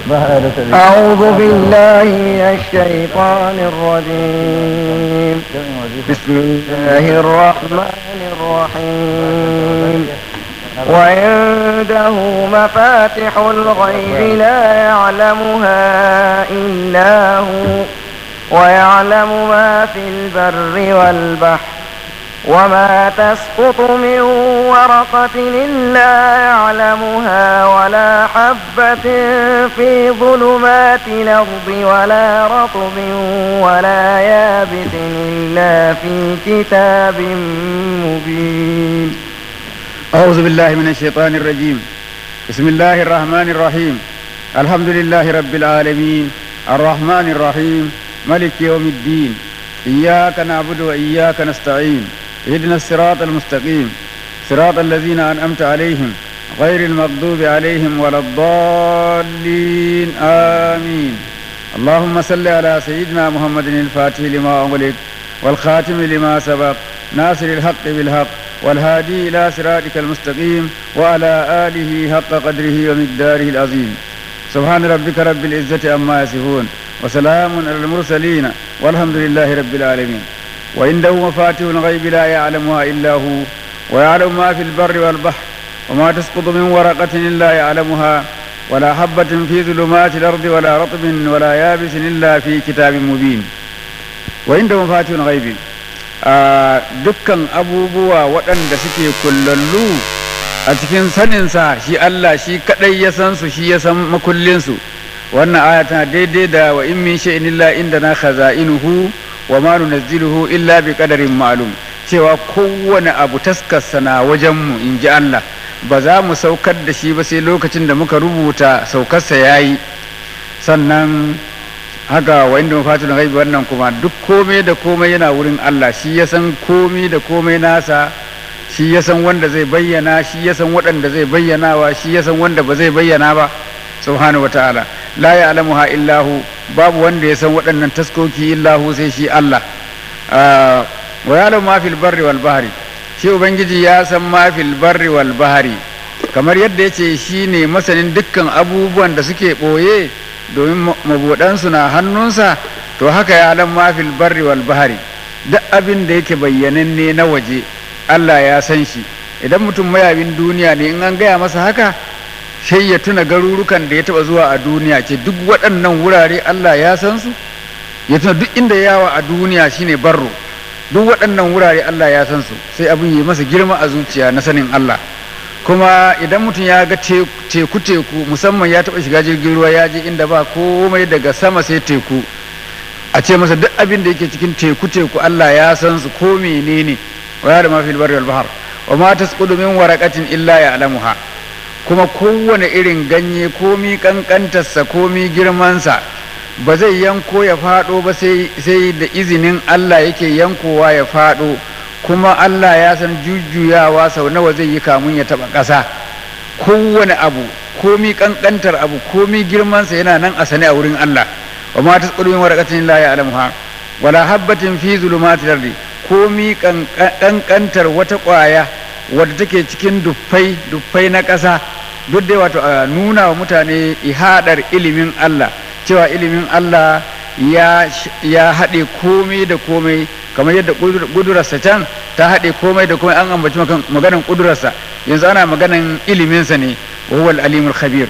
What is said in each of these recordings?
أعوذ بالله من الشيطان الرجيم بسم الله الرحمن الرحيم وعنده مفاتح الغيب لا يعلمها إلا هو ويعلم ما في البر والبحر وما تسقط من ورقة إلا يعلمها ولا حبة في ظلمات الأرض ولا رطب ولا يابس إلا في كتاب مبين أعوذ بالله من الشيطان الرجيم بسم الله الرحمن الرحيم الحمد لله رب العالمين الرحمن الرحيم ملك يوم الدين إياك نعبد وإياك نستعين اهدنا الصراط المستقيم صراط الذين أنعمت عليهم غير المغضوب عليهم ولا الضالين آمين اللهم صل على سيدنا محمد الفاتح لما أغلق والخاتم لما سبق ناصر الحق بالحق والهادي إلى صراطك المستقيم وعلى آله حق قدره ومقداره العظيم سبحان ربك رب العزة عما يصفون وسلام على المرسلين والحمد لله رب العالمين وعنده مفاتيح الغيب لا يعلمها إلا هو ويعلم ما في البر والبحر وما تسقط من ورقة إلا يعلمها ولا حبة في ظلمات الأرض ولا رطب ولا يابس إلا في كتاب مبين وعنده مفاتيح الغيب a dukkan abubuwa waɗanda suke kullallu a cikin saninsa shi Allah shi kaɗai ya san su shi ya san makullinsu wannan aya tana daidai da wa in min shay'in illa indana khaza'inuhu wa ma nunazziluhu illa bi qadarin ma'lum cewa kowane abu taskarsa na wajen mu in ji Allah ba za mu saukar da shi ba sai lokacin da muka rubuta saukarsa yayi sannan haka wa inda mafatul ghaibi wannan kuma duk komai da komai yana wurin Allah shi ya san komai da komai nasa shi ya san wanda zai bayyana shi ya san waɗanda zai bayyanawa shi ya san wanda ba zai bayyana ba subhanahu wataala la ya'lamuha illahu babu wanda ya san waɗannan taskoki illahu sai shi Allah wa ya'lamu ma fil barri wal bahri shi ubangiji ya san ma fil barri wal bahri kamar yadda yace shine masanin dukkan abubuwan da suke ɓoye domin mabuɗansu na hannunsa to haka ya alam mafil barri wal bahari duk abin da yake bayyananne na waje Allah ya san shi idan mutum mayabin duniya ne in an gaya masa haka sai ya tuna garurukan da ya taba zuwa a duniya ce duk waɗannan wurare Allah ya san su ya tuna duk inda yawa a duniya shine barro duk waɗannan wurare Allah ya san su sai abin yi masa girma a zuciya na sanin Allah kuma idan mutum ya ga teku teku musamman ya taɓa shiga jirgin ruwa ya je inda ba komai daga sama sai teku a ce masa duk abin da yake cikin teku teku Allah ya san su ko menene wa ya da ma fil barri wal bahr wa ma tasqudu min waraqatin illa ya'lamuha kuma kowane irin ganye komi kankantarsa komi girmansa ba zai yanko ya faɗo ba sai da izinin Allah yake yankowa ya faɗo kuma Allah ya san jujjuyawa sau nawa zai yi kamun ya taɓa ƙasa kowane abu komi ƙanƙantar abu komi girmansa yana nan a sane a wurin Allah wa ma ta tsurumin warakatin la ya alamuha wala habbatin fi zulumatil ardi komi ƙanƙantar wata ƙwaya wadda take cikin duffai duffai na ƙasa duk dai wato a nuna wa mutane ihadar ilimin Allah cewa ilimin Allah ya haɗe komai da komai kamar yadda ƙudurarsa can ta haɗe komai da komai an ambaci maganan ƙudurarsa yanzu ana maganan iliminsa ne wa huwa alimul khabir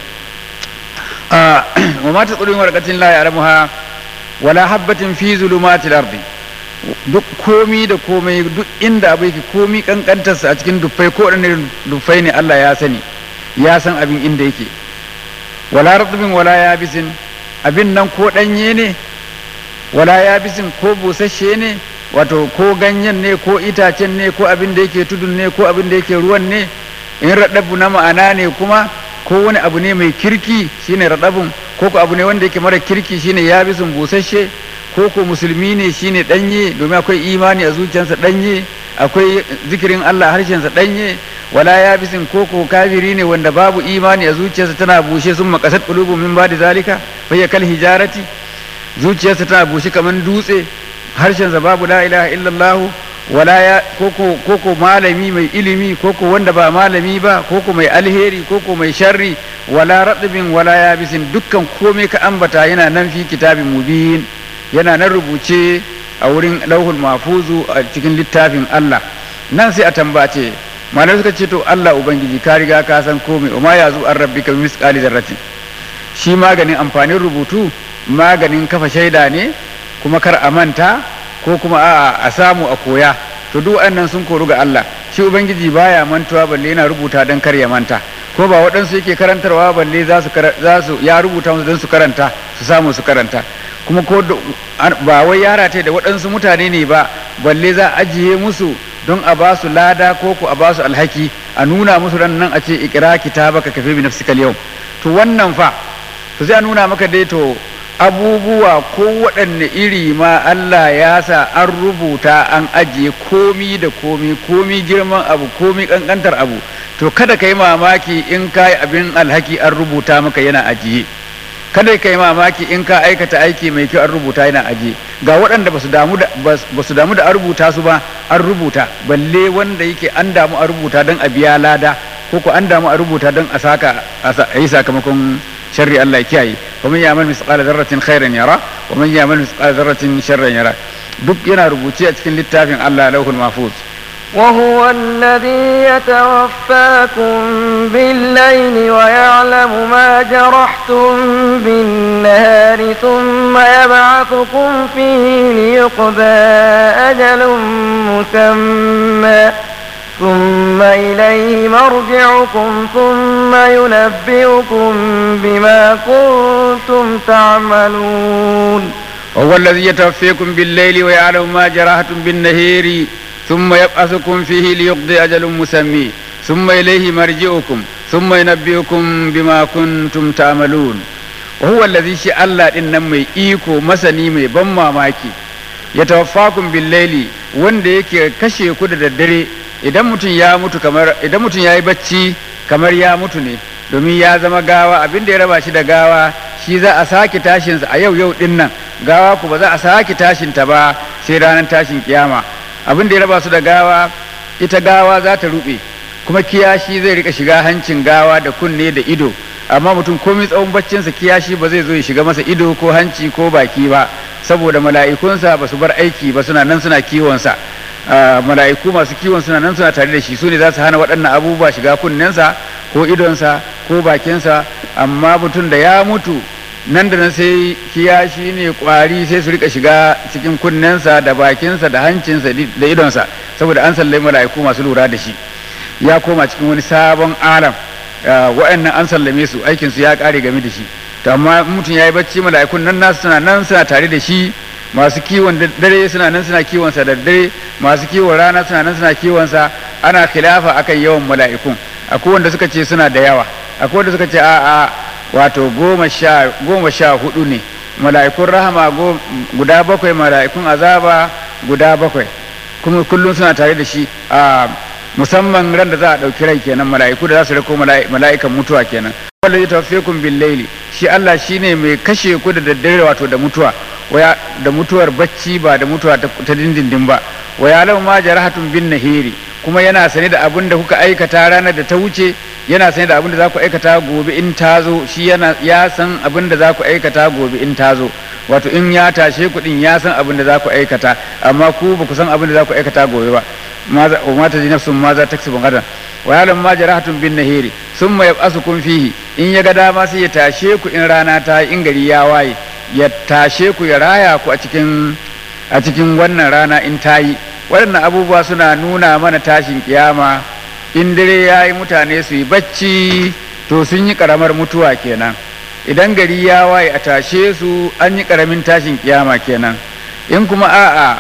wa ma ta tsurin warqatin la ya'lamuha wala habbatin fi zulumatil ardi duk komi da komai duk inda abu yake komi kankantarsa a cikin dufai ko ɗan dufai ne Allah ya sani ya san abin inda yake wala ratbin wala yabisin abin nan ko ɗanye ne wala yabisin ko busasshe ne wato ko ganyen ne ko itacen ne ko abin da yake tudun ne ko abin da yake ruwan ne in raɗabu na ma'ana ne kuma ko wani abu ne mai kirki shine raɗabun ko ko abu ne wanda yake mara kirki shine yabisin busasshe ko ko musulmi ne shine ɗanye domin akwai imani a zuciyarsa ɗanye akwai zikirin Allah harshensa ɗanye wala yabisin ko ko kafiri ne wanda babu imani a zuciyarsa tana bushe sun makasat qulubu min ba'di zalika fa kal hijarati zuciyarsa tana bushe kaman dutse harshensa babu la ilaha illallah wala ya koko koko malami mai ilimi koko wanda ba malami ba koko mai alheri koko mai sharri wala radbin wala yabisin dukkan komai ka ambata yana nan fi kitabin mubin yana nan rubuce a wurin lauhul mahfuzu a cikin littafin Allah nan sai a tambace malamai suka ce to Allah ubangiji ka riga ka san komai wa ma yazu an rabbika bi misqali zarratin shi maganin amfanin rubutu maganin kafa shaida ne kuma kar a manta ko kuma a a samu a koya to duk waɗannan sun koru ga Allah shi ubangiji baya mantuwa balle yana rubuta don kar ya manta ko ba waɗansu yake karantarwa balle za su za su ya rubuta musu don su karanta su samu su karanta kuma ko ba wai yara ta da waɗansu mutane ne ba balle za a ajiye musu don a ba su lada ko ku a ba su alhaki a nuna musu ran nan a ce ikira kitabaka kafe bi nafsikal yau to wannan fa to sai a nuna maka dai to abubuwa ko waɗanne iri ma Allah ya sa an rubuta an ajiye komi da komi komi girman abu komi ƙanƙantar abu to kada ka yi mamaki in ka yi abin alhaki an rubuta maka yana ajiye kada ka yi mamaki in ka aikata aiki mai kyau an rubuta yana ajiye ga waɗanda ba su damu da ba su damu da an rubuta su ba an rubuta balle wanda yake an damu a rubuta don a biya lada ko ko an damu a rubuta don a saka a yi sakamakon sharri Allah ya kiyaye wa man ya'mal misqala dharratin khairan yara wa man ya'mal misqala dharratin sharran yara duk yana rubuce a cikin littafin Allah lauhul mahfuz وهو الذي يتوفاكم بالليل ويعلم ما جرحتم بالنهار ثم يبعثكم فيه ليقضى أجل مسمى ثم إليه مرجعكم ثم ينبئكم بما كنتم تعملون وهو الذي يتوفيكم بالليل ويعلم ما جرحتم بالنهار ثم يبعثكم فيه ليقضي أجل مسمى ثم إليه مرجعكم ثم ينبئكم بما كنتم تعملون وهو الذي شاء الله إن مي إيكو مسني مي بما ماكي يتوفاكم بالليل wanda yake kashe ku da daddare idan mutum ya mutu kamar idan mutum ya yi bacci kamar ya mutu ne domin ya zama gawa abin da ya raba shi da gawa shi za a sake tashinsa a yau yau din nan gawa ku ba za a sake tashinta ba sai ranar tashin kiyama abin da ya raba su da gawa ita gawa za ta rube kuma kiyashi zai rika shiga hancin gawa da kunne da ido amma mutum komai tsawon baccinsa kiyashi ba zai zo ya shiga masa ido ko hanci ko baki ba saboda mala'ikunsa ba su bar aiki ba suna nan suna kiwonsa mala'iku masu kiwon suna nan suna tare da shi su ne za su hana waɗannan abubuwa shiga kunnensa ko idonsa ko bakinsa amma mutum da ya mutu nan da nan sai kiyashi ne kwari sai su rika shiga cikin kunnensa da bakinsa da hancinsa da idonsa saboda an sallai mala'iku masu lura da shi ya koma cikin wani sabon alam wa'annan an sallame su aikinsu ya kare game da shi to amma mutum ya yi bacci mala'ikun nan nasu suna nan suna tare da shi masu kiwon dare suna nan suna kiwonsa da dare masu kiwon rana suna nan suna kiwonsa ana khilafa akan yawan mala'ikun akwai wanda suka ce suna da yawa akwai wanda suka ce a'a wato goma sha goma sha hudu ne mala'ikun rahama guda bakwai mala'ikun azaba guda bakwai kuma kullum suna tare da shi a musamman ran da za a ɗauki rai kenan mala'iku da za su rako mala'ikan mutuwa kenan wanda zai tafiye bil laili shi Allah shine mai kashe ku da daddare wato da mutuwa waya da mutuwar bacci ba da mutuwa ta dindindin ba wa ya lau ma jarahatun bin nahiri kuma yana sane da abin da kuka aikata ranar da ta wuce yana sane da abin da za ku aikata gobe in ta zo shi yana ya san abin da za ku aikata gobe in ta zo wato in ya tashe ku din ya san abin da za ku aikata amma ku ba ku san abin da za ku aikata gobe ba maza wa mata ji nafsun maza taksibu gadan wa yalam ma jarahatun bin nahiri summa yab'asukum fihi in ya ga dama sai ya tashe ku in rana ta in gari ya waye ya tashe ku ya raya ku a cikin a cikin wannan rana in ta yi waɗannan abubuwa suna nuna mana tashin kiyama in dare ya yi mutane su yi bacci to sun yi ƙaramar mutuwa kenan idan gari ya waye a tashe su an yi ƙaramin tashin kiyama kenan in kuma a'a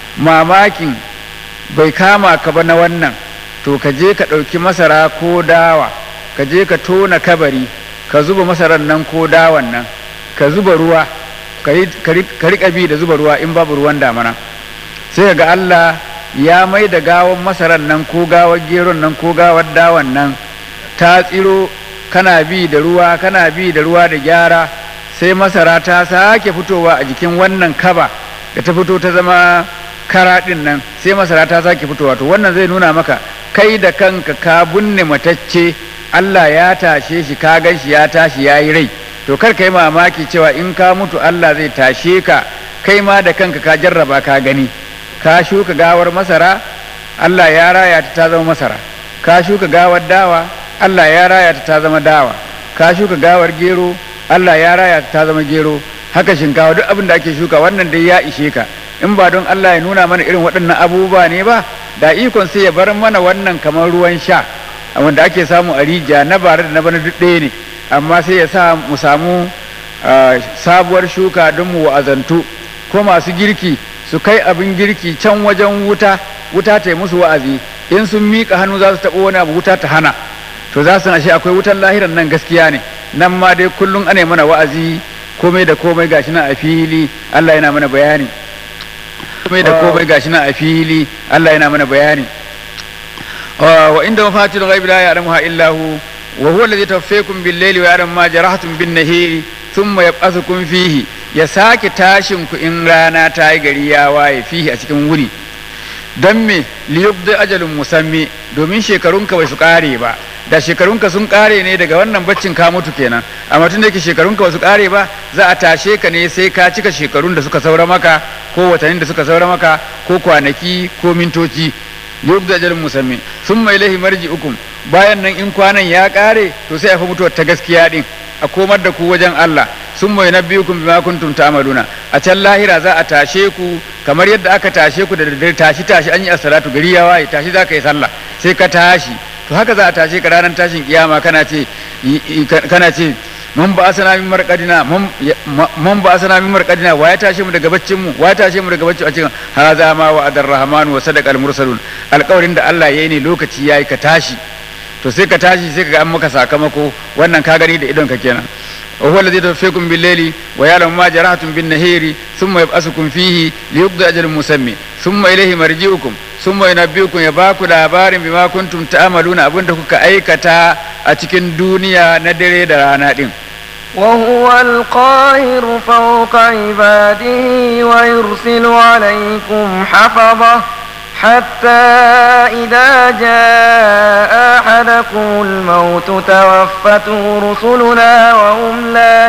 mamakin bai kama ka ba na wannan to ka je ka ɗauki masara ko dawa ka je ka tona kabari ka zuba masarar nan ko dawan nan ka zuba ruwa ka riƙa bi da zuba ruwa in babu ruwan damana sai ga Allah ya mai da gawan masarar nan ko gawar geron nan ko gawar dawan nan ta tsiro kana bi da ruwa kana bi da ruwa da gyara sai masara ta sake fitowa a jikin wannan kaba da ta fito ta zama kara din nan sai masara ta sake fitowa to wannan zai nuna maka kai da kanka ka binne matacce Allah ya tashe shi ka gan shi ya tashi ya yi rai to kar ka yi mamaki cewa in ka mutu Allah zai tashe ka kai ma da kanka ka jarraba ka gani ka shuka gawar masara Allah ya raya ta ta zama masara ka shuka gawar dawa Allah ya raya ta ta zama dawa ka shuka gawar gero Allah ya raya ta ta zama gero haka shinkawa duk abin da ake shuka wannan dai ya ishe ka in ba don Allah ya nuna mana irin waɗannan abubuwa ne ba da ikon sai ya bar mana wannan kamar ruwan sha wanda ake samu a rija na bare da na bana duk ɗaya ne amma sai ya sa mu samu sabuwar shuka don mu wa'azantu ko masu girki su kai abin girki can wajen wuta wuta ta yi musu wa'azi in sun miƙa hannu za su taɓa wani abu wuta ta hana to za su ashe akwai wutan lahiran nan gaskiya ne nan ma dai kullum ana mana wa'azi komai da komai gashi na a fili Allah yana mana bayani komai da komai gashi na a fili Allah yana mana bayani wa inda mafatil ghaibi la ya'lamuha illa hu wa huwa alladhi tawaffakum bil layli wa ya'lamu ma jarahtum bin nahari thumma yab'athukum fihi ya sake tashin ku in rana ta yi gari ya waye fihi a cikin wuni don me liyubdi ajalin musammi domin shekarunka bai su kare ba da shekarunka sun kare ne daga wannan baccin ka mutu kenan amma tun da yake shekarunka ba su kare ba za a tashe ka ne sai ka cika shekarun da suka saura maka ko watannin da suka saura maka ko kwanaki ko mintoci liyubdi ajalin musammi summa ilaihi marji'ukum bayan nan in kwanan ya kare to sai a fa mutuwar ta gaskiya din a komar da ku wajen Allah sun mai nabiyukum bima kuntum ta'maluna a can lahira za a tashe ku kamar yadda aka tashe ku da daddare tashi tashi an yi as-salatu gari ya waye tashi za ka yi sallah sai ka tashi to haka za a tashe ka ranar tashin kiyama kana ce kana ce mun ba asana min marqadina mun ba asana min marqadina wa ya tashe mu daga baccin mu wa ya tashe mu daga baccin a cikin hadha ma wa adar rahman wa sadaqa al-mursalun alƙawarin da Allah yayi ne lokaci yayi ka tashi to sai ka tashi sai ka ga an maka sakamako wannan ka gani da idon ka kenan وهو الذي يتوفيكم بالليل ويعلم ما جرحتم بالنهير ثم يبأسكم فيه ليقضي أجل مسمى ثم إليه مرجعكم ثم ينبئكم يباكو لابار بما كنتم تعملون أبن دكوك أيكتا أتكن دنيا ندري درانا دين وهو القاهر فوق عباده ويرسل عليكم حفظه حتى إذا جاء أحدكم الموت توفته رسلنا وهم لا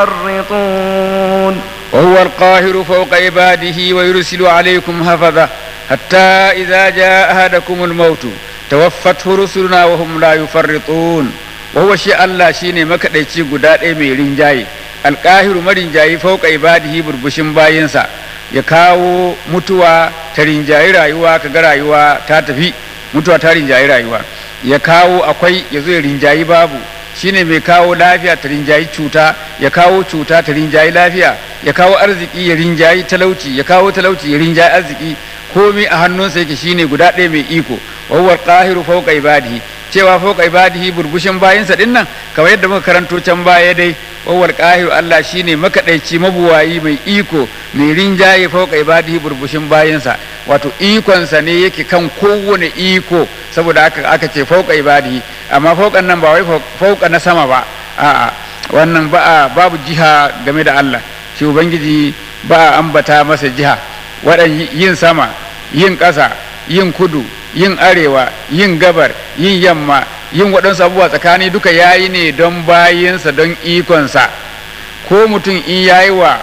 يفرطون وهو القاهر فوق عباده ويرسل عليكم حفظه حتى إذا جاء أحدكم الموت توفته رسلنا وهم لا يفرطون وهو شيء الله شيني مكدaici guda ɗaya mai rinjaye alƙahiru marinjayi fauka ibadihi burbushin bayinsa ya kawo mutuwa ta rinjayi rayuwa kaga rayuwa ta tafi mutuwa ta rinjayi rayuwa ya kawo akwai ya zo ya rinjayi babu shine mai kawo lafiya ta rinjayi cuta ya kawo cuta ta rinjayi lafiya ya kawo arziki ya rinjayi talauci ya kawo talauci ya rinjayi arziki komai a hannunsa yake shine guda ɗaya mai iko wa huwa qahiru fawqa ibadihi cewa fawqa ibadihi burbushin bayinsa din nan kamar yadda muka karanto can baya dai wa huwa qahiru Allah shine makadaici mabuwayi mai iko mai rinjaye fawqa ibadihi burbushin bayinsa wato ikonsa ne yake kan kowane iko saboda aka aka ce fawqa ibadihi amma fawqan nan ba wai fawqa na sama ba a'a wannan ba babu jiha game da Allah shi ubangiji ba a ambata masa jiha waɗan yin sama yin ƙasa yin kudu yin arewa yin gabar yin yamma yin waɗansu abubuwa tsakani duka yayi ne don bayinsa don ikonsa ko mutum in yayi wa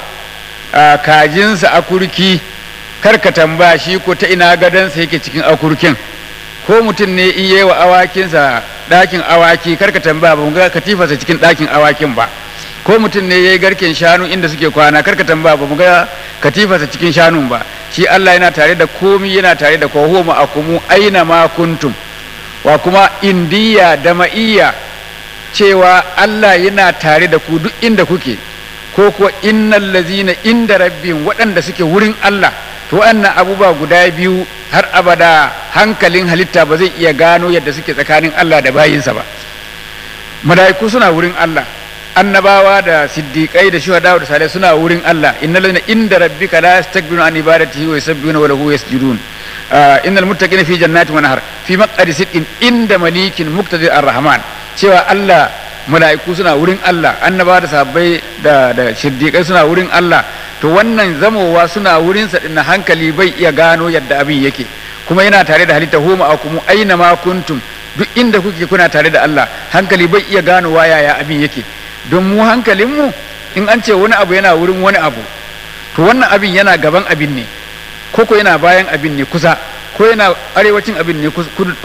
kajinsa akurki karka tambaya shi ko ta ina gadonsa yake cikin akurkin ko mutum ne in yayi wa awakinsa ɗakin awaki karka tambaya ba mu ga katifarsa cikin ɗakin awakin ba ko mutum ne ya yi garken shanu inda suke kwana karka tambaya ba mu ga katifarsa cikin shanun ba shi Allah yana tare da komi yana tare da kowa ma'akumu aina ma kuntum wa kuma indiya da ma'iyya cewa Allah yana tare da ku duk inda kuke ko kuwa innal lazina inda rabbin waɗanda suke wurin Allah to wannan abubuwa guda biyu har abada hankalin halitta ba zai iya gano yadda suke tsakanin Allah da bayinsa ba mala'iku suna wurin Allah annabawa da siddiqai da shuhada da salih suna wurin Allah innal ladina inda rabbika la yastakbiruna an ibadatihi wa yusabbihuna wa lahu yasjudun innal muttaqina fi jannatin wa nahar fi maq'adi sidqin inda malikin muqtadir ar-rahman cewa Allah mala'iku suna wurin Allah annabawa da sahabbai da da siddiqai suna wurin Allah to wannan zamowa suna wurinsa din na hankali bai iya gano yadda abin yake kuma yana tare da halitta huma akumu aina ma kuntum duk inda kuke kuna tare da Allah hankali bai iya ganowa yaya abin yake don mu hankalinmu in an ce wani abu yana wurin wani abu to wannan abin yana gaban abin ne ko ko yana bayan abin ne kusa ko yana arewacin abin ne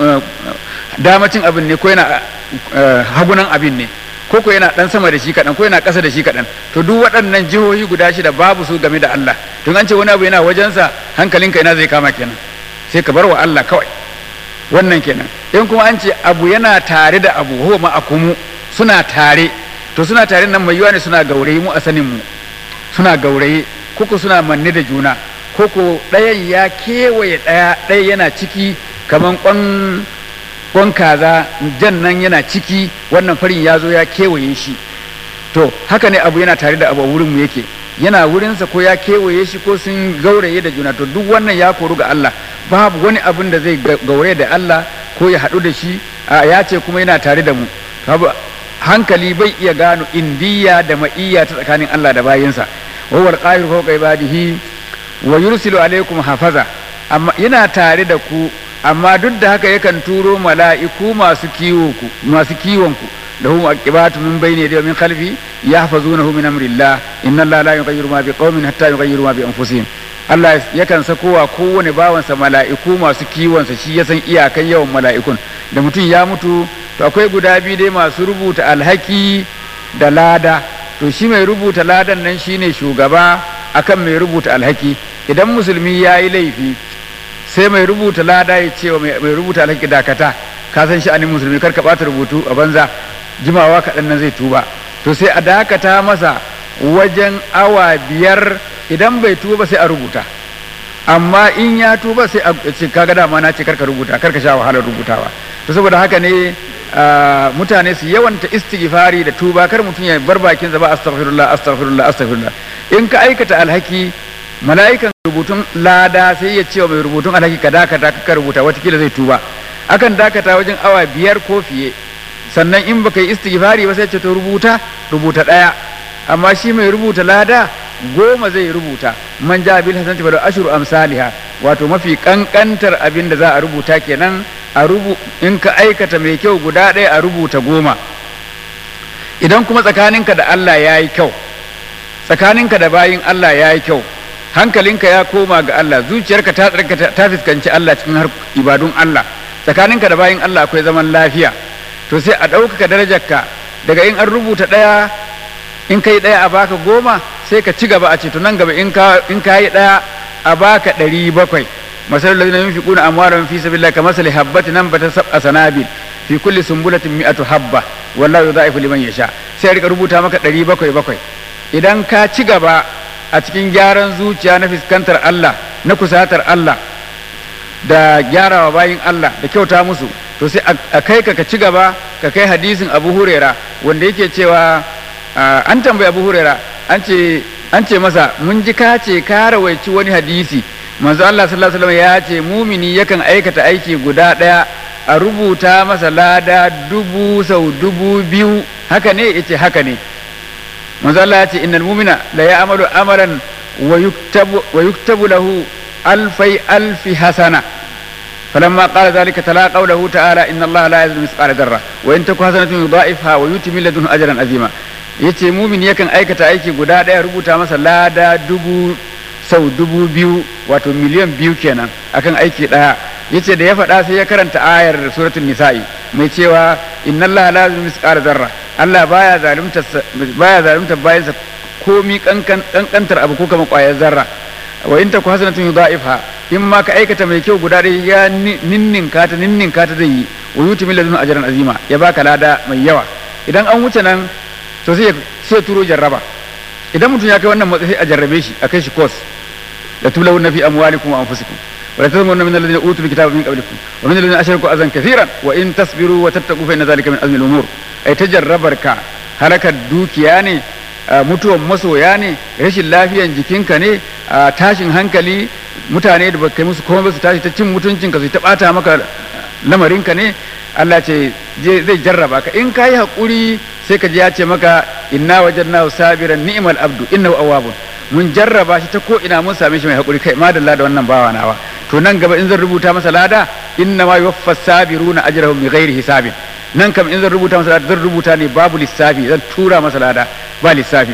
damacin abin ne ko yana hagunan abin ne ko ko yana dan sama da shi kaɗan ko yana ƙasa da shi kaɗan to duk waɗannan jihohi guda shida babu su game da Allah to an ce wani abu yana wajensa hankalinka ina zai kama kenan sai ka bar wa Allah kawai wannan kenan in kuma an ce abu yana tare da abu huwa ma'akumu suna tare to suna tare nan mai yiwa ne suna gauraye mu a sanin mu suna gauraye koko suna manne da juna koko ɗayan ya kewaye ɗaya ɗaya yana ciki kaman kwan kwan kaza jan nan yana ciki wannan farin ya zo ya kewaye shi to haka ne abu yana tare da abu a wurin mu yake yana wurinsa ko ya kewaye shi ko sun gauraye da juna to duk wannan ya koru ga Allah babu wani abin da zai gauraye da Allah ko ya haɗu da shi ya ce kuma yana tare da mu hankali bai iya gano indiya da ma'iyya ta tsakanin Allah da bayinsa wa wal qahir fawqa ibadihi wa yursilu alaikum hafaza amma yana tare da ku amma duk da haka yakan turo mala'iku masu kiwo ku masu kiwon ku da hum aqibatu min bayni da min khalfi yahfazunahu min amrillah inna allaha la yughayyiru ma biqaumin hatta yughayyiru ma bi anfusihim Allah yakan sakowa kowane bawansa mala'iku masu kiwonsa shi ya san iyakan yawan mala'ikun da mutum ya mutu to akwai guda biyu dai masu rubuta alhaki da lada to shi mai rubuta ladan nan shine shugaba akan mai rubuta alhaki idan musulmi ya yi laifi sai mai rubuta lada ya ce wa mai rubuta alhaki dakata ka san sha'anin musulmi kar ka bata rubutu a banza jimawa kaɗan nan zai tuba to sai a dakata masa wajen awa biyar idan bai tuba sai a rubuta amma in ya tuba sai a ce kaga dama na ce karka rubuta karka sha wahalar rubutawa to saboda haka ne mutane su yawanta istighfari da tuba kar mutum ya bar bakin ba astaghfirullah astaghfirullah astaghfirullah in ka aikata alhaki mala'ikan rubutun lada sai ya ce wa mai rubutun alhaki ka dakata ka rubuta watakila zai tuba akan dakata wajen awa biyar ko fiye sannan in baka yi istighfari ba sai ce to rubuta rubuta daya amma shi mai rubuta lada goma zai rubuta man ja bil hasanati fa ashru amsalha wato mafi kankantar abin da za a rubuta kenan a rubu in ka aikata mai kyau guda ɗaya a rubuta goma idan kuma tsakaninka da Allah ya yi kyau tsakaninka da bayin Allah ya yi kyau hankalinka ya koma ga Allah zuciyarka ta tsarka ta fuskanci Allah cikin har ibadun Allah tsakaninka da bayin Allah akwai zaman lafiya to sai a ɗaukaka darajarka daga in an rubuta ɗaya in kai ɗaya a baka goma sai ka ci gaba a ce to nan gaba in ka yi ɗaya a baka ɗari bakwai masalul ladina yunfiquna amwalahum fi sabilillah kamathali habbatin anbatat sab'a sanabil fi kulli sumbulatin mi'atu habba wallahu yudha'ifu liman yasha sai rika rubuta maka ɗari bakwai bakwai idan ka ci gaba a cikin gyaran zuciya na fuskantar Allah na kusatar Allah da gyarawa bayin Allah da kyauta musu to sai a kai ka ka ci gaba ka kai hadisin Abu Huraira wanda yake cewa an tambayi Abu Huraira an ce an ce masa mun ji ka ce ka rawaici wani hadisi manzo Allah sallallahu alaihi wasallam ya ce mumini yakan aikata aiki guda daya a rubuta masa lada dubu sau dubu biyu haka ne yace haka ne manzo Allah ya ce innal mu'mina la ya'malu amalan wa yuktabu wa yuktabu lahu alfai alfi hasana فلما قال ذلك تلا قوله تعالى ان الله لا يظلم مثقال ذره وان تك حسنه يضاعفها ويؤتي من لدنه اجرا عظيما yace mumin yakan aikata aiki guda ɗaya rubuta masa lada dubu sau dubu biyu wato miliyan biyu kenan akan aiki ɗaya yace da ya faɗa sai ya karanta ayar suratul nisa'i mai cewa inna allaha la yuzlimu misqala zarra Allah baya zalunta baya zalunta bayansa komi kankantar abu ko kamar ƙwayar zarra wa in taku hasanatun yudha'ifha in ma ka aikata mai kyau guda ɗaya ya ninninka ta ninninka ta zai yi wa yuti min ladun ajran azima ya baka lada mai yawa idan an wuce nan to sai sai turo jarraba idan mutum ya kai wannan matsayi a jarrabe shi a kai shi course la tulawunna fi amwalikum wa anfusikum wa la tazunna min alladhina utul kitaba min qablikum wa min alladhina ashraku azan kathiran wa in tasbiru wa tattaqu fa inna dhalika min azmi al-umur ai ta jarrabar ka halakar dukiya ne mutuwan masoya ne rashin lafiyan jikinka ne tashin hankali mutane da baka musu komai ba su tashi ta cin mutuncinka su ta bata maka lamarinka ne Allah ce zai jarraba ka in kayi hakuri sai ka ji ya ce maka inna wajadnahu sabiran ni'mal abdu innahu awwabun mun jarraba shi ta ko ina mun same shi mai hakuri kai madalla da wannan bawa nawa to nan gaba in zan rubuta masa lada inna ma yuwaffas sabiruna ajrahum bighairi hisabin nan kam in zan rubuta masa lada zan rubuta ne babu lissafi zan tura masa lada ba lissafi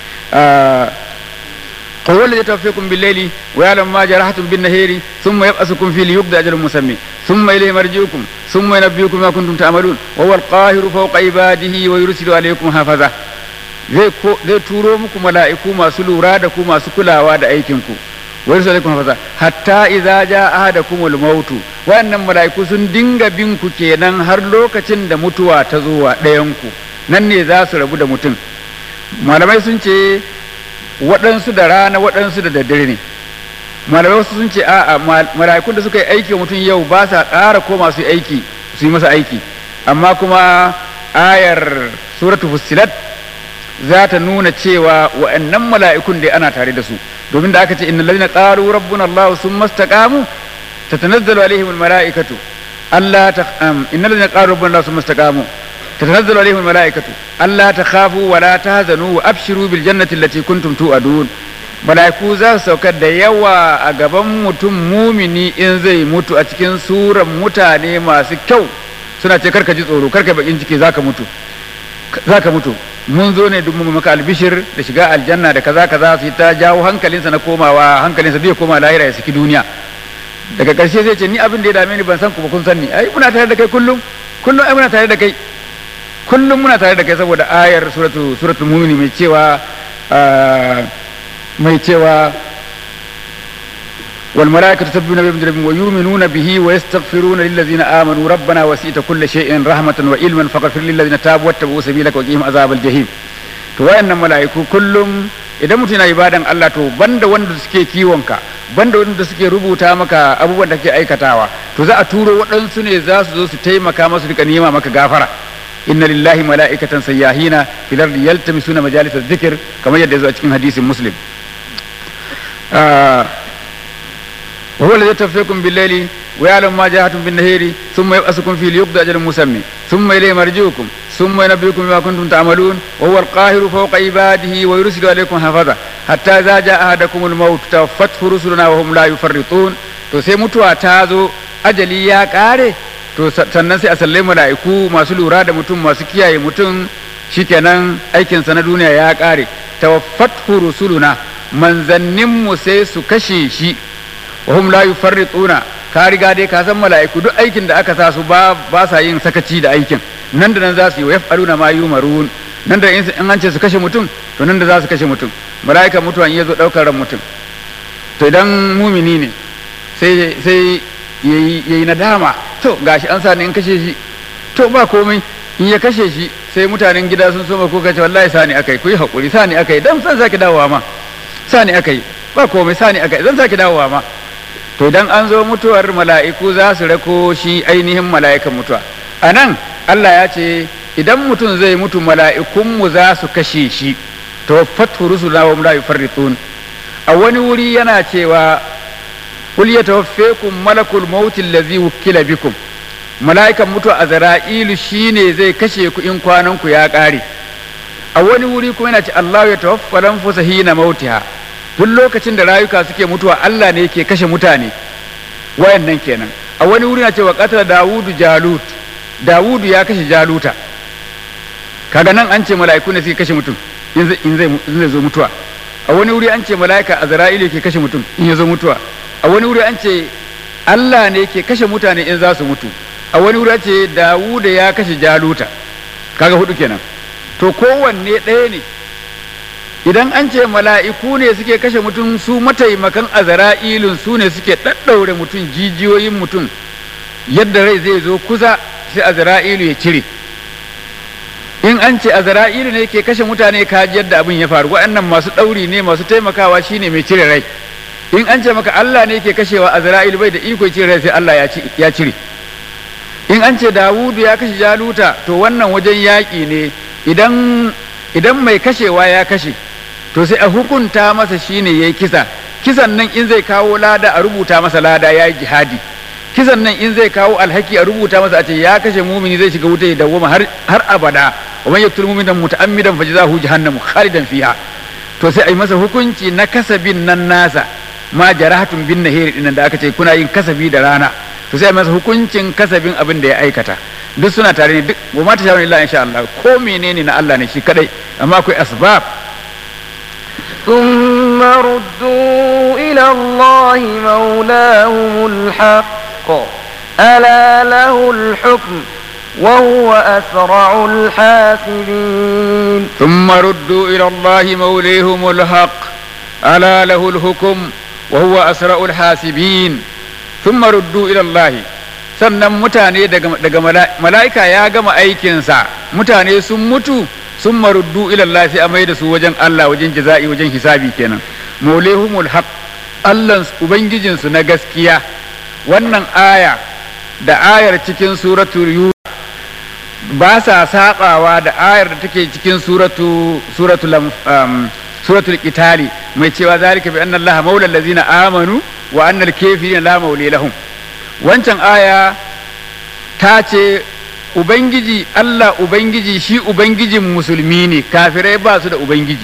هو الذي يتوفيكم بالليل ويعلم ما جرحتم بالنهار ثم يبأسكم فيه ليقضى أجل مسمى ثم إليه مرجعكم ثم ينبئكم ما كنتم تعملون وهو القاهر فوق عباده ويرسل عليكم حفظة zai turo muku mala'iku masu lura da ku masu kulawa da aikinku wa yursilu alaikum hafaza hatta idza jaa ahadakumul mautu wannan mala'iku sun dinga bin ku kenan har lokacin da mutuwa ta zo wa ɗayan ku nan ne za su rabu da mutum malamai sun ce waɗansu da rana waɗansu da daddare ne malamai wasu sun ce a'a mala'ikun da suka yi aiki wa mutum yau ba sa ƙara koma su aiki su yi masa aiki amma kuma ayar suratu fussilat za ta nuna cewa wa'annan mala'ikun dai ana tare da su domin da aka ce innal ladina qalu rabbuna allah summa istaqamu tatanazzalu alaihim almalaikatu alla ta innal ladina qalu rabbuna allah summa istaqamu tatanazzalu alaihim almalaikatu alla takhafu wa la tahzanu wa abshiru bil jannati allati kuntum tu'adun mala'iku za su saukar da yawa a gaban mutum mumini in zai mutu a cikin suran mutane masu kyau suna ce karka ji tsoro karka bakin ciki zaka mutu zaka mutu mun zo ne mu maka albishir da shiga aljanna da kaza kaza su ta jawo hankalinsa na komawa hankalinsa zai koma lahira ya saki duniya daga ƙarshe zai ce ni abin da ya dame ni ban san ku ba kun san ni ai muna tare da kai kullum kullum ai muna tare da kai kullum muna tare da kai saboda ayar suratu suratul mu'mini mai cewa mai cewa والملائكة يسبحون بحمد ربهم ويؤمنون به ويستغفرون للذين آمنوا ربنا وسعت كل شيء رحمة وعلما فاغفر للذين تابوا واتبعوا سبيلك وقهم عذاب الجحيم to wayannan mala'iku kullum idan mutum yana ibadan Allah to banda wanda suke kiwonka banda wanda suke rubuta maka abubuwan da kake aikatawa to za a turo waɗansu ne za su zo su taimaka masu rika nema maka gafara inna lillahi mala'ikatan sayyahina fil ardi yaltamisuna majalis dhikr kamar yadda ya zo a cikin hadisin muslim وهو الذي يتوفيكم بالليل ويعلم ما جاهدتم بالنهار ثم يبأسكم فيه ليقضى أجل مسمى ثم إليه مرجعكم ثم ينبئكم بما كنتم تعملون وهو القاهر فوق عباده ويرسل عليكم حفظة حتى إذا جاء أحدكم الموت توفته رسلنا وهم لا يفرطون to sai mutuwa ta zo ajali ya kare to sannan sai a sallai mala'iku masu lura da mutum masu kiyaye mutum shikenan aikinsa na duniya ya kare tawaffatu rusuluna manzanninmu sai su kashe shi wahum la yufarrituna ka riga dai ka san mala'iku duk aikin da aka sa su ba ba sa yin sakaci da aikin nan da nan za su yi wa yaf'aluna ma yumarun nan da in an ce su kashe mutum to nan da za su kashe mutum mala'ika mutuwan ya zo daukar ran mutum to idan mumini ne sai sai yayi yayi nadama to gashi an sa ni in kashe shi to ba komai in ya kashe shi sai mutanen gida sun soma ko kace wallahi sani akai ku yi hakuri sani akai dan san sake dawowa ma sani akai ba komai sani akai zan sake dawowa ma to idan an zo mutuwar mala'iku za su rako shi ainihin mala'ikan mutuwa a nan Allah ya ce idan mutum zai mutu mala'ikunmu za su kashe shi to fatu rusula wa la yufarritun a wani wuri yana cewa kul yatawaffakum malakul maut allazi wukila bikum mala'ikan mutuwa azra'ilu shine zai kashe ku in kwanan ku ya kare a wani wuri kuma yana ce Allah ya tawaffa lanfusa hina mautiha duk lokacin da rayuka suke mutuwa Allah ne yake kashe mutane wayannan kenan a wani wuri na cewa qatala Dawudu Jalut Dawudu ya kashe Jaluta kaga nan an ce mala'iku ne suke kashe mutum in zai zo mutuwa a wani wuri an ce mala'ika Azra'ilu yake kashe mutum in ya zo mutuwa a wani wuri an ce Allah ne yake kashe mutane in za su mutu a wani wuri an ce Dawuda ya kashe Jaluta kaga hudu kenan to kowanne ɗaya ne idan an ce mala'iku ne suke kashe mutum su mataimakan azara'ilun su ne suke ɗaɗɗaure mutum jijiyoyin mutum yadda rai zai zo kusa sai azara'ilu ya cire in an ce azara'ilu ne ke kashe mutane kaji yadda abin ya faru waɗannan masu ɗauri ne masu taimakawa shine mai cire rai in an ce maka Allah ne ke kashewa azra'ilu bai da iko cire rai sai Allah ya cire in an ce Dawudu ya kashe Jaluta to wannan wajen yaƙi ne idan idan mai kashewa ya kashe to sai a hukunta masa shine yayi kisa kisan nan in zai kawo lada a rubuta masa lada yayi jihadi kisan nan in zai kawo alhaki a rubuta masa a ce ya kashe mumini zai shiga wuta ya dawwama har har abada wa man yaqtul mu'mina muta'ammidan fajzahu jahannamu khalidan fiha to sai a yi masa hukunci na kasabin nan nasa ma jarahatun bin nahiri dinnan da aka ce kuna yin kasabi da rana to sai a yi masa hukuncin kasabin abin da ya aikata duk suna tare ne duk wa ma ta shawara illa insha Allah ko menene na Allah ne shi kadai amma akwai asbab ثم ردوا إلى الله مولاهم الحق ألا له الحكم وهو أسرع الحاسبين ثم ردوا إلى الله موليهم الحق ألا له الحكم وهو أسرع الحاسبين ثم ردوا إلى الله sannan mutane daga mala'ika ya gama aikinsa mutane sun mutu sun maruddu ilallah sai a mai da su wajen Allah wajen jaza'i wajen hisabi kenan maulehumul haq Allah ubangijinsu na gaskiya wannan aya da ayar cikin suratu yusuf ba sa sabawa da ayar da take cikin suratu suratul um, suratul qitali mai cewa zalika bi anna allaha maula allazina amanu wa anna al-kafirina la mawli lahum wancan aya ta ce ubangiji Allah ubangiji shi ubangijin musulmi ne kafirai ba su da ubangiji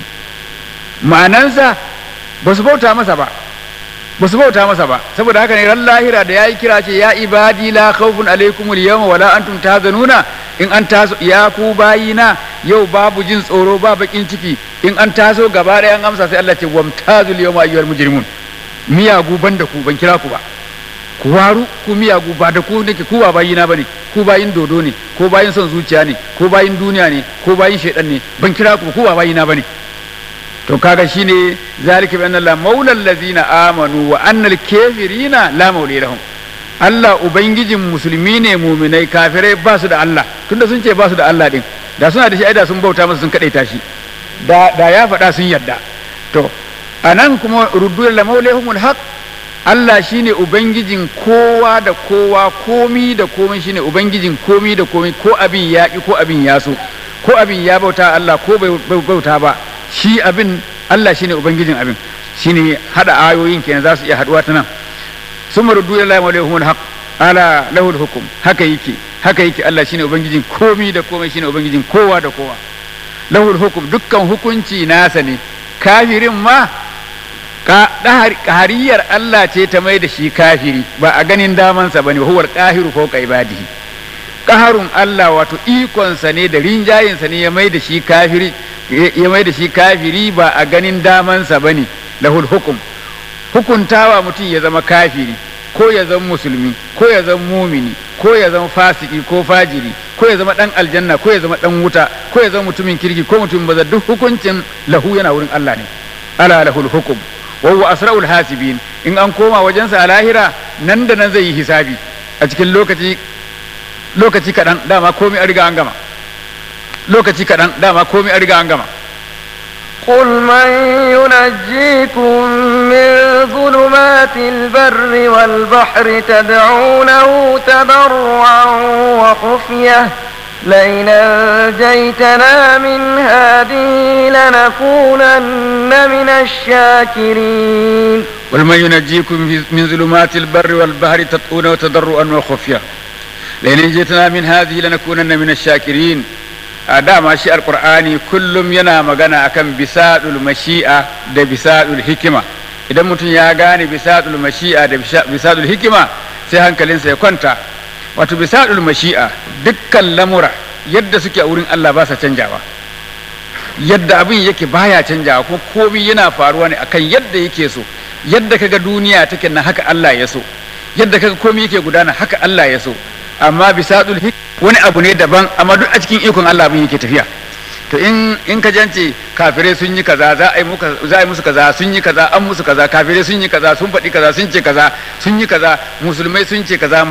ma'anansa ba su bauta masa ba ba su bauta masa ba saboda haka ne ran lahira da yayi kira ce ya ibadi la khawfun alaikum al-yawma wala antum tahzanuna in an taso ya ku bayina yau babu jin tsoro ba bakin ciki in an taso gaba ɗaya an amsa sai Allah ce wamtazul yawma ayyuhal mujrimun miyagu banda ku ban kira ku ba ku waru ku miyagu ba da ku nake ku ba bayina bane ku bayin dodo ne ko bayin son zuciya ne ko bayin duniya ne ko bayin shaidan ne ban kira ku ku ba bayina bane to kaga shine zalika bi anna la maula allazina amanu wa anna al-kafirina la maula lahum Allah ubangijin musulmi ne muminai kafirai ba su da Allah tunda sun ce ba su da Allah din da suna da shi aida sun bauta masa sun kadaita shi da da ya faɗa sun yadda to anan kuma ruddu la maulahumul haq Allah shine ubangijin kowa da kowa komi da komai shine ubangijin komi da komai ko abin ya ki ko abin ya so ko abin ya bauta Allah ko bai bauta ba shi abin Allah shine ubangijin abin shine hada ayoyin kenan za su iya haduwa ta nan summa ruddu ila mawlihum alhaq ala lahu alhukm haka yake haka yake Allah shine ubangijin komi da komai shine ubangijin kowa da kowa lahu alhukm dukkan hukunci nasa ne kafirin ma ƙahariyar Allah ce ta mai da shi kafiri ba a ganin damansa ba ne huwar ƙahiru ko ibadihi ƙaharun Allah wato ikonsa ne da rinjayinsa ne ya mai da shi kafiri ya mai da shi kafiri ba a ganin damansa ba ne lahul hukum hukuntawa mutum ya zama kafiri ko ya zama musulmi ko ya zama mumini ko ya zama fasiki ko fajiri ko ya zama dan aljanna ko ya zama dan wuta ko ya zama mutumin kirki ko mutumin baza duk hukuncin lahu yana wurin Allah ne ala lahul hukum wa huwa asra'ul hasibin in an koma wajensa a lahira nan da nan zai yi hisabi a cikin lokaci lokaci kaɗan dama komai an riga an gama lokaci kaɗan dama komai an riga an gama قل من ينجيكم من ظلمات البر والبحر تدعونه تضرعا وخفيه لئن أنجيتنا من هذه لنكونن من الشاكرين قل من ينجيكم من ظلمات البر والبحر تطؤون تضرعا وخفية لئن أنجيتنا من هذه لنكونن من الشاكرين a dama shi alkur'ani kullum yana magana akan bisadul mashi'a da bisadul hikima idan mutum ya gane bisadul mashi'a da bisadul hikima sai hankalinsa ya kwanta wato bisadul mashi'a dukkan lamura yadda suke a wurin Allah ba sa canjawa yadda abin yake baya canjawa ko komai yana faruwa ne akan yadda yake so yadda kaga duniya take na haka Allah ya so yadda kaga komai yake gudana haka Allah ya so amma bisadul hikima wani abu ne daban amma duk a cikin ikon Allah abin yake tafiya to in in ka jance kafirai sun yi kaza za a yi muka za a yi musu kaza sun yi kaza an musu kaza kafirai sun yi kaza sun faɗi kaza sun ce kaza sun yi kaza musulmai sun ce kaza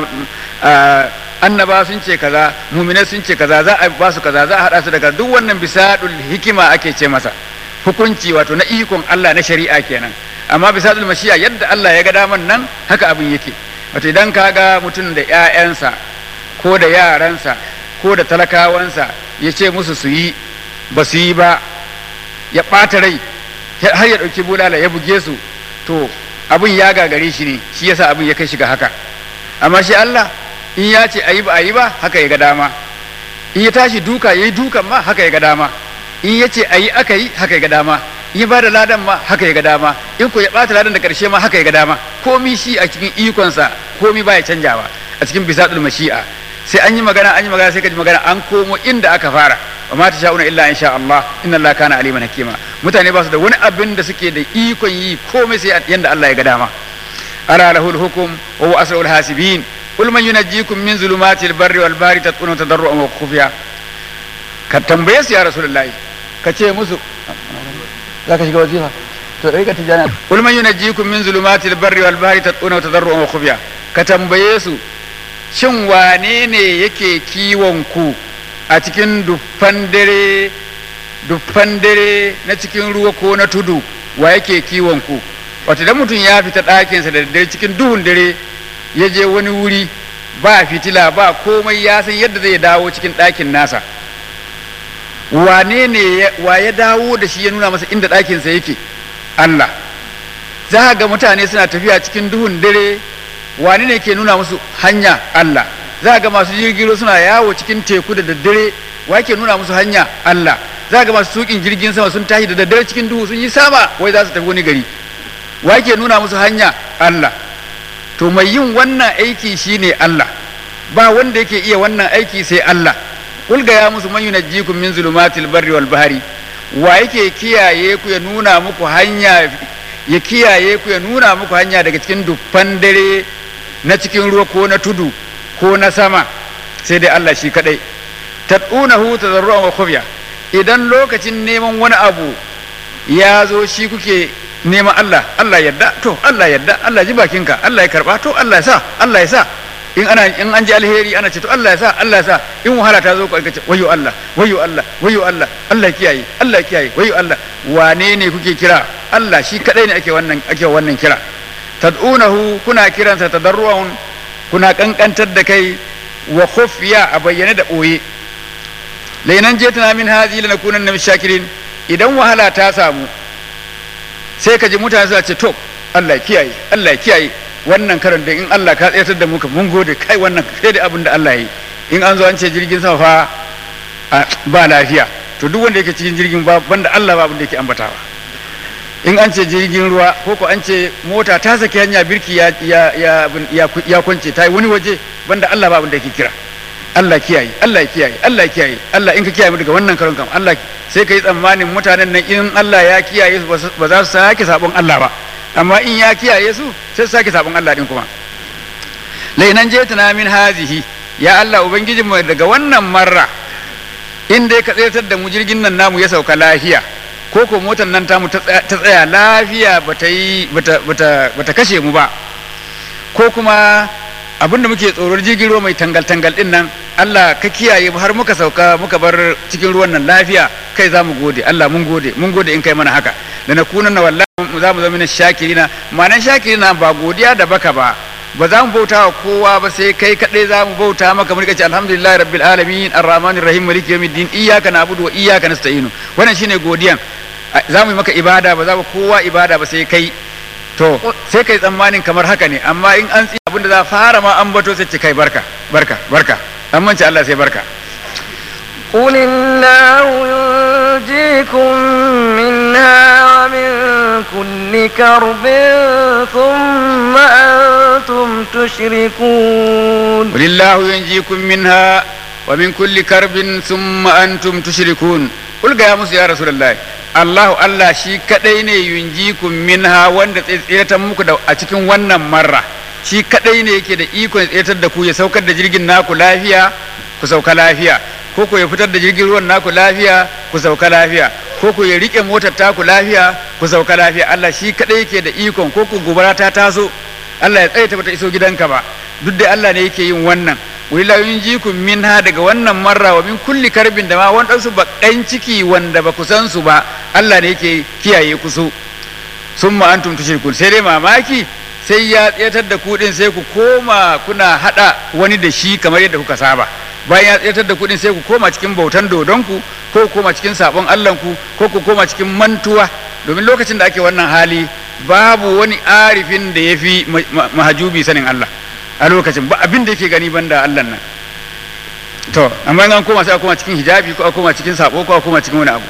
annaba sun ce kaza muminai sun ce kaza za a ba su kaza za a haɗa su daga duk wannan bisadul hikima ake ce masa hukunci wato na ikon Allah na shari'a kenan amma bisadul mashiya yadda Allah ya ga daman nan haka abin yake wato idan ka ga mutum da 'ya'yansa ko da yaransa ko da talakawansa ya ce musu su yi ba su yi ba ya ɓata rai har ya ɗauki bulala ya buge su to abin ya gagare shi ne shi yasa abin ya kai shiga haka amma shi Allah in ya ce ayi ba ayi ba haka ya ga dama in ya tashi duka ya yi dukan ma haka ya ga dama in ya ce ayi aka yi haka ya ga dama in ba da ladan ma haka ya ga dama in ko ya bata ladan da karshe ma haka ya ga dama komi shi a cikin ikonsa komi baya canjawa a cikin bisadul mashi'a sai an yi magana an yi magana sai ka ji magana an komo inda aka fara wa ma sha'una illa in sha Allah inna Allah kana aliman hakima mutane ba su da wani abin da suke da ikon yi komai sai yanda Allah ya ga dama ala lahul hukum wa huwa asrul hasibin qul man yunajjikum min zulumatil barri wal bahri tatqunu tadarruan wa khufiya ka tambaye su ya rasulullahi ka ce musu za ka shiga wazifa to dai ka tijana qul man yunajjikum min zulumatil barri wal bahri tatqunu tadarruan wa khufiya ka tambaye su shin wane ne yake kiwon ku a cikin duffan dare duffan dare na cikin ruwa ko na tudu wa yake kiwon ku wata da mutum ya fita ɗakinsa da dare cikin duhun dare ya je wani wuri ba fitila ba komai ya san yadda zai dawo cikin ɗakin nasa wane ne wa ya dawo da shi ya nuna masa inda ɗakinsa yake Allah za ga mutane suna tafiya cikin duhun dare wane ne ke nuna musu hanya Allah za ga masu jirgin suna yawo cikin teku da daddare wa ke nuna musu hanya Allah za ga masu tukin jirgin sama sun tashi da daddare cikin duhu sun yi sama wai za su tafi wani gari wa ke nuna musu hanya Allah to mai yin wannan aiki shine Allah ba wanda yake iya wannan aiki sai Allah kulga ya musu man yunajjikum min zulumatil barri wal bahri wa yake kiyaye ku ya nuna muku hanya ya kiyaye ku ya nuna muku hanya daga cikin dufan dare na cikin ruwa ko na tudu ko na sama sai dai Allah shi kadai tad'unahu tadarruan wa khufya idan lokacin neman wani abu ya zo shi kuke neman Allah Allah yadda to Allah yadda Allah ji bakinka Allah ya karba to Allah ya sa Allah ya sa in ana in an ji alheri ana ce to Allah ya sa Allah ya sa in wahala ta zo ku ce wayo Allah wayo Allah wayo Allah Allah ya kiyaye Allah ya kiyaye wayo Allah wane ne kuke kira Allah shi kadai ne ake wannan ake wannan kira tad'unahu kuna kiransa tadarruan kuna kankantar da kai wa khufiya a bayyane da boye lainan jetana min hazi lanakunanna min shakirin idan wahala ta samu sai ka ji mutane suna ce to Allah ya kiyaye Allah ya kiyaye wannan karan da in Allah ka tsayatar da mu ka mun gode kai wannan sai da abin da Allah yi in an zo an ce jirgin sama fa ba lafiya to duk wanda yake cikin jirgin ba banda Allah ba abin da yake ambatawa in an ce jirgin ruwa ko ko an ce mota ta saki hanya birki ya ya ya ya kwance ta yi wani waje banda Allah ba abin da yake kira Allah kiyaye Allah kiyaye Allah kiyaye Allah in ka kiyaye mu daga wannan karon kam Allah sai ka yi tsammanin mutanen nan in Allah ya kiyaye su ba za su sake sabon Allah ba amma in ya kiyaye su sai su sake sabon Allah din kuma lainan jetuna min hazihi ya Allah ubangijin mu daga wannan marra in dai ka tsayar da mu jirgin nan namu ya sauka lafiya ko ko motar nan tamu ta tsaya lafiya bata yi bata kashe mu ba ko kuma abinda muke tsoron jirgin ruwa mai tangal-tangal din nan Allah ka kiyaye har muka sauka muka bar cikin ruwan nan lafiya kai za mu gode Allah mun gode mun gode in kai mana haka da na kunan na wallahi za mu zama na shakirina ma'anan shakirina ba godiya da baka ba ba za mu bauta wa kowa ba sai kai kaɗai za mu bauta maka mun ce alhamdulillah rabbil alamin arrahmanir rahim maliki yawmiddin iyyaka na'budu wa iyyaka nasta'inu wannan shine godiyan za mu yi maka ibada ba za mu kowa ibada ba sai kai to sai kai tsammanin kamar haka ne amma in an tsaya abinda za fara ma an bato sai ce kai barka barka barka an mance Allah sai barka قل الله ينجيكم منها ومن كل كرب ثم أنتم تشركون قل الله ينجيكم منها ومن كل كرب ثم أنتم تشركون قل يا موسى يا رسول الله Allahu Allah shi kadai ne yunjikum minha wanda tsiratar muku da a cikin wannan marra shi kadai ne yake da ikon tsiratar da ku ya saukar da jirgin naku lafiya ku sauka lafiya ko ku ya fitar da jirgin ruwan naku lafiya ku sauka lafiya ko ku ya rike motar taku lafiya ku sauka lafiya Allah shi kadai yake da ikon ko ku gobara ta taso Allah ya tsaye ta bata iso gidanka ba duk da Allah ne yake yin wannan wila yunjikum minha daga wannan marra wa min kulli karbin da ma wadansu bakan ciki wanda ba ku san su ba Allah ne yake kiyaye ku su summa antum tushrikun sai dai mamaki sai ya tsayatar da ku din sai ku koma kuna hada wani da shi kamar yadda kuka saba bayan ya tsayatar da ku din sai ku koma cikin bautan dodonku ko ku koma cikin sabon Allahnku ko ku koma cikin mantuwa domin lokacin da ake wannan hali babu wani arifin da ya fi mahajubi sanin Allah a lokacin ba abin da yake gani banda Allah nan to amma an koma sai a koma cikin hijabi ko a koma cikin sabo ko a koma cikin wani abu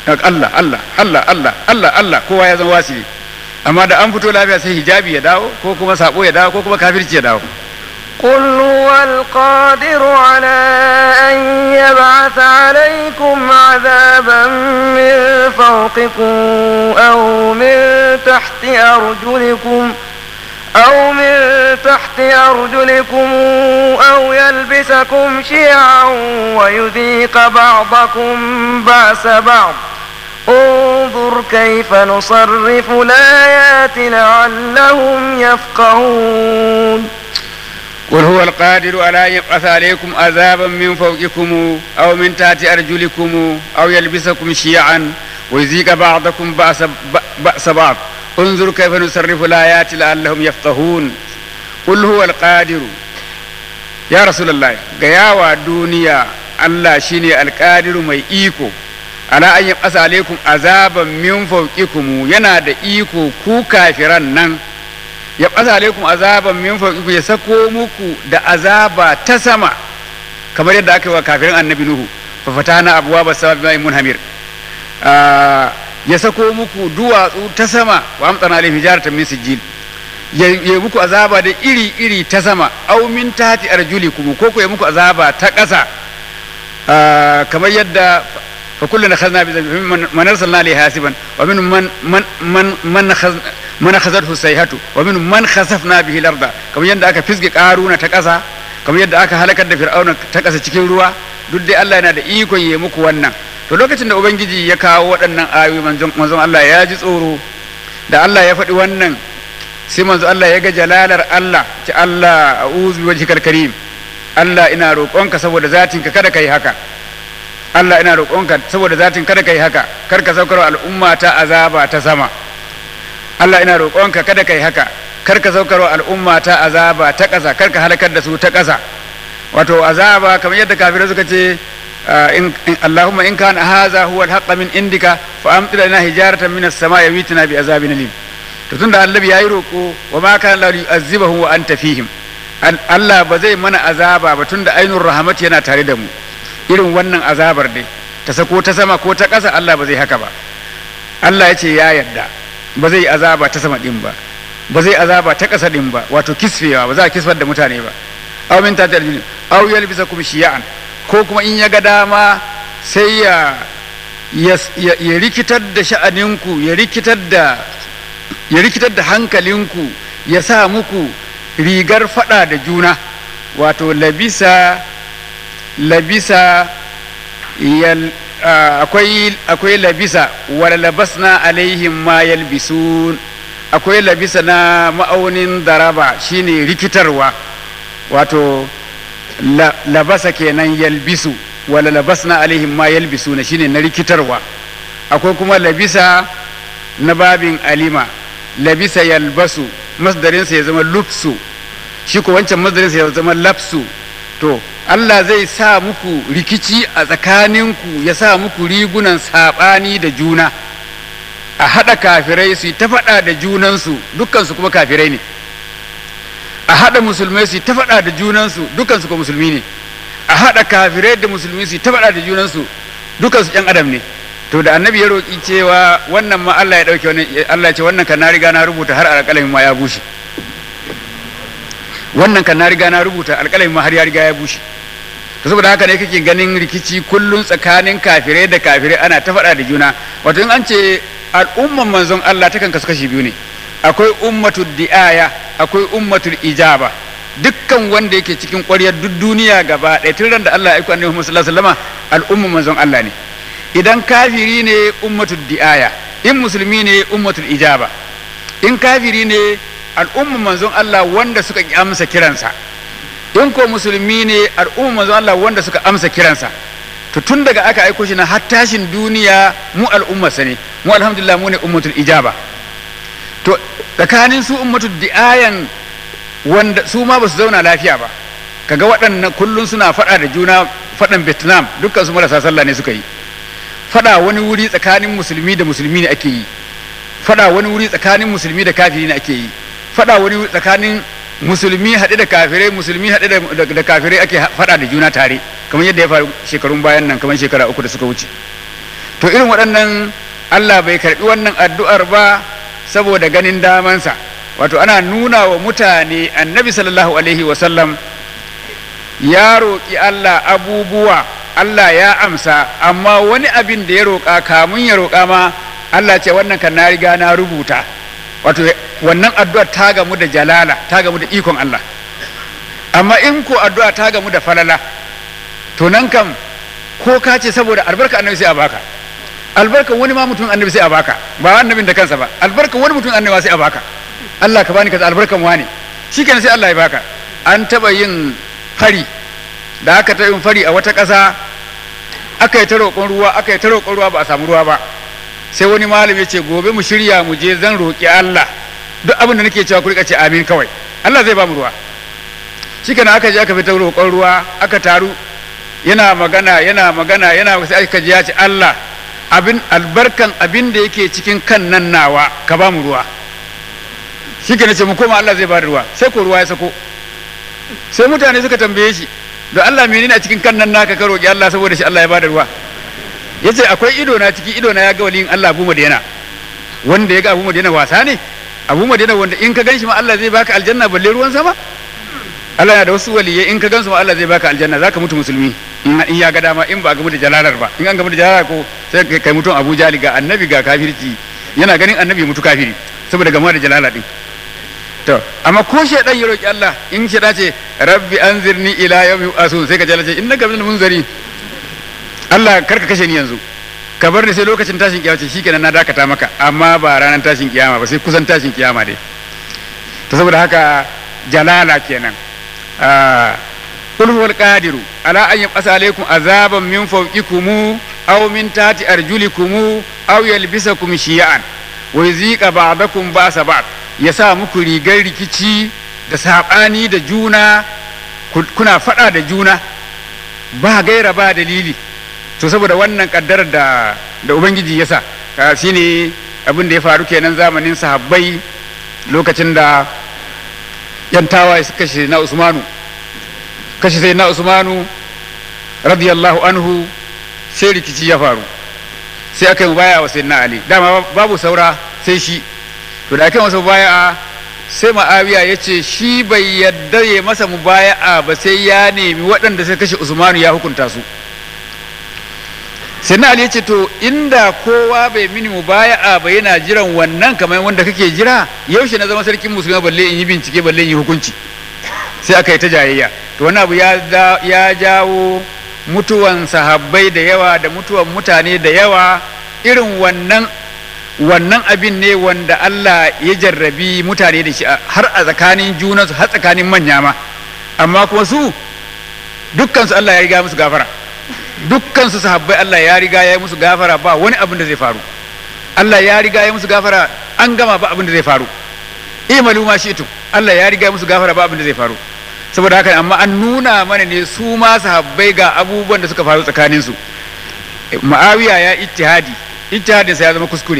Allah Allah Allah Allah Allah Allah kowa ya zama wasili amma da an fito lafiya sai hijabi ya dawo ko kuma sabo ya dawo ko kuma kafirci ya dawo قل هو القادر على أن يبعث عليكم عذابا من فوقكم أو من تحت أرجلكم أو من تحت أرجلكم أو يلبسكم شيعا ويذيق بعضكم بأس بعض انظر كيف نصرف الآيات لعلهم يفقهون قل هو القادر على أن يبعث عليكم عذابا من فوقكم أو من تحت أرجلكم أو يلبسكم شيعا ويذيق بعضكم بأس, بأس بعض انظر كيف نصرف الآيات لعلهم يفقهون قل هو القادر يا رسول الله قياوى الدنيا الله شيني القادر مي إيكو ala an yabasa alaikum azaban min fawqikum yana da iko ku kafiran nan yabasa alaikum azaban min fawqikum ya sako muku da azaba ta sama kamar yadda aka yi wa kafirin annabi nuhu fa fatana abwaba sama bima munhamir ya sako muku duwatsu ta sama wa amtana alaihim hijaratan min sijil ya muku azaba da iri iri ta sama aw min tahti arjulikum ko ko ya muku azaba ta ƙasa kamar yadda فكلنا اخذنا بذنبه من ارسلنا عليه حاسبا ومن من من من من أخذ من اخذته السيحه ومن من خسفنا به الارض كما يدda aka fisge karuna ta ƙasa kamar yadda aka halakar da fir'auna ta ƙasa cikin ruwa duk dai Allah yana da ikon yi muku wannan to lokacin da ubangiji ya kawo waɗannan ayoyi manzon manzon Allah ya ji tsoro da Allah ya faɗi wannan sai manzon Allah ya ga jalalar Allah ci Allah a'udhu bi wajhikal karim Allah ina roƙonka saboda zatinka kada kai haka Allah ina roƙonka saboda zatin kada kai haka kar ka saukar al'umma ta azaba ta sama Allah ina roƙonka kada kai haka kar ka saukar al'umma ta azaba ta ƙasa kar ka halakar da su ta ƙasa wato azaba kamar yadda kafirai suka ce in Allahumma in kana hadha huwa al min indika fa amtir lana hijaratan min as-sama'i witina bi azabin alim to tunda annabi yayi roƙo wa ma kana la yu'azzibahu wa anta fihim Allah ba zai mana azaba ba tunda ainur rahmat yana tare da mu irin wannan azabar dai ta sako ta sama ko ta ƙasa Allah ba zai haka ba Allah ya ce ya yarda ba zai azaba ta sama din ba ba zai azaba ta ƙasa din ba wato kisfewa ba za a kisfar da mutane ba aw min ta tarjuni aw yalbisakum shiya'an ko kuma in ya ga dama sai ya ya rikitar da sha'aninku ya rikitar da ya rikitar da hankalinku ya sa muku rigar fada da juna wato labisa labisa yal akwai akwai labisa wala labasna alaihim ma yalbisun akwai labisa na ma'aunin daraba shine rikitarwa wato labasa kenan yalbisu wala labasna alaihim ma yalbisuna shine na rikitarwa akwai kuma labisa na babin alima labisa yalbasu masdarinsa ya zama lufsu shi ko wancan masdarinsa ya zama lapsu to Allah zai sa muku rikici a tsakaninku ya sa muku rigunan saɓani da juna a haɗa kafirai su ta faɗa da junansu dukkansu kuma kafirai ne a haɗa musulmai su ta faɗa da junansu dukkansu kuma musulmi ne a haɗa kafirai da musulmi su ta faɗa da junansu dukkansu ƴan adam ne to da annabi ya roƙi cewa wannan ma Allah ya ɗauke wannan Allah ya ce wannan kan na riga na rubuta har alƙalamin ma ya bushe wannan kan na riga na rubuta alƙalamin ma har ya riga ya bushe to saboda haka ne kake ganin rikici kullun tsakanin kafirai da kafirai ana ta faɗa da juna wato in an ce al'umman manzon Allah takan kasu kashi biyu ne akwai ummatul di'aya akwai ummatul ijaba dukkan wanda yake cikin ƙwaryar duk duniya gaba ɗaya tun ran da Allah ya aiko annabi Muhammad sallallahu alaihi wasallam al'umman manzon Allah ne idan kafiri ne ummatul di'aya in musulmi ne ummatul ijaba in kafiri ne al'umman manzon Allah wanda suka amsa kiransa in ko musulmi ne al'umman manzon Allah wanda suka amsa kiransa to tun daga aka aiko shi na har tashin duniya mu al'ummarsa ne mu alhamdulillah mu ne ummatul ijaba to tsakanin su ummatul di'ayan wanda su ma ba su zauna lafiya ba kaga waɗannan kullum suna faɗa da juna faɗan vietnam dukkan su marasa sallah ne suka yi faɗa wani wuri tsakanin musulmi da musulmi ne ake yi faɗa wani wuri tsakanin musulmi da kafiri ne ake yi faɗa wani wuri tsakanin musulmi haɗe da kafirai musulmi haɗe da kafirai ake faɗa da juna tare kamar yadda ya faru shekarun bayan nan kamar shekara uku da suka wuce to irin waɗannan Allah bai karɓi wannan addu'ar ba saboda ganin damansa wato ana nuna wa mutane annabi sallallahu alaihi wasallam ya roƙi Allah abubuwa Allah ya amsa amma wani abin da ya roƙa kamun ya roƙa ma Allah ce wannan kan na riga na rubuta wato wannan addu'ar ta gamu da jalala ta gamu da ikon Allah amma in ko addu'a ta gamu da falala to nan kam ko ka ce saboda albarka annabi sai a baka albarka wani ma mutum annabi sai a baka ba annabin da kansa ba albarka wani mutum annabi sai a baka Allah ka bani kaza albarkan wani shikenan sai Allah ya baka an taba yin fari da aka ta yin fari a wata ƙasa aka yi ta roƙon ruwa aka yi ta roƙon ruwa ba a samu ruwa ba sai wani malami ya ce gobe mu shirya mu je zan roƙi Allah duk abin da nake cewa ku rika ce amin kawai Allah zai ba mu ruwa shikenan aka je aka fita roƙon ruwa aka taru yana magana yana magana yana sai aka ji ya ce Allah abin albarkan abin da yake cikin kan nan nawa ka ba mu ruwa shikenan ce mu koma Allah zai ba da ruwa sai ko ruwa ya sako sai mutane suka tambaye shi da Allah menene a cikin kan nan naka ka roƙi Allah saboda shi Allah ya ba da ruwa yace akwai ido na ciki ido na ya ga waliyin Allah Abu Madina wanda ya ga Abu Madina wasa ne Abu Madina wanda in ka ganshi ma Allah zai baka aljanna balle ruwan sama Allah yana da wasu waliyai in ka gansu ma Allah zai baka aljanna zaka mutu musulmi in ya ga dama in ba gamu da jalalar ba in an gamu da jalalar ko sai kai mutum Abu Jali ga annabi ga kafirci yana ganin annabi mutu kafiri saboda gamuwa da jalala din to amma ko shedan ya roki Allah in shedan ce rabbi anzirni ila yawmi asun sai ka jalace innaka minal munzari Allah karka kashe ni yanzu ka bar ni sai lokacin tashin kiyama ce shikenan na dakata maka amma ba ranar tashin kiyama ba sai kusan tashin kiyama dai to saboda haka jalala kenan قل هو القادر على أن يبعث عليكم عذابا من فوقكم أو من تحت أرجلكم أو يلبسكم شيعا ويذيق بعضكم بأس بعض يسا muku rigar rikici da saɓani da juna kuna faɗa da juna ba gaira ba dalili to saboda wannan ƙaddarar da da ubangiji ya sa shine abin da ya faru kenan zamanin sahabbai lokacin da yan tawaye suka kashe na usmanu kashe sai na usmanu radiyallahu anhu sai rikici ya faru sai aka yi baya wa sayyidina ali dama babu saura sai shi to da aka yi masa baya sai ma'awiya ya ce shi bai yadda ya masa mubaya'a ba sai ya nemi waɗanda suka kashe usmanu ya hukunta su sai na ali ya ce to inda kowa bai mini mubaya'a ba yana jiran wannan kamar wanda kake jira yaushe na zama sarkin musulmi balle in yi bincike balle in yi hukunci sai aka yi ta jayayya to wani abu ya jawo mutuwan sahabbai da yawa da mutuwan mutane da yawa irin wannan wannan abin ne wanda Allah ya jarrabi mutane da shi har a tsakanin junansu har tsakanin manya ma amma kuma su dukkansu Allah ya riga musu gafara dukkansu sahabbai Allah ya riga ya yi musu gafara ba wani abin da zai faru Allah ya riga ya musu gafara an gama ba abin da zai faru imalu ma shi Allah ya riga musu gafara ba abin da zai faru saboda haka amma an nuna mana ne su ma sahabbai ga abubuwan da suka faru tsakanin su ma'awiya ya ittihadi ittihadin sa ya zama kuskure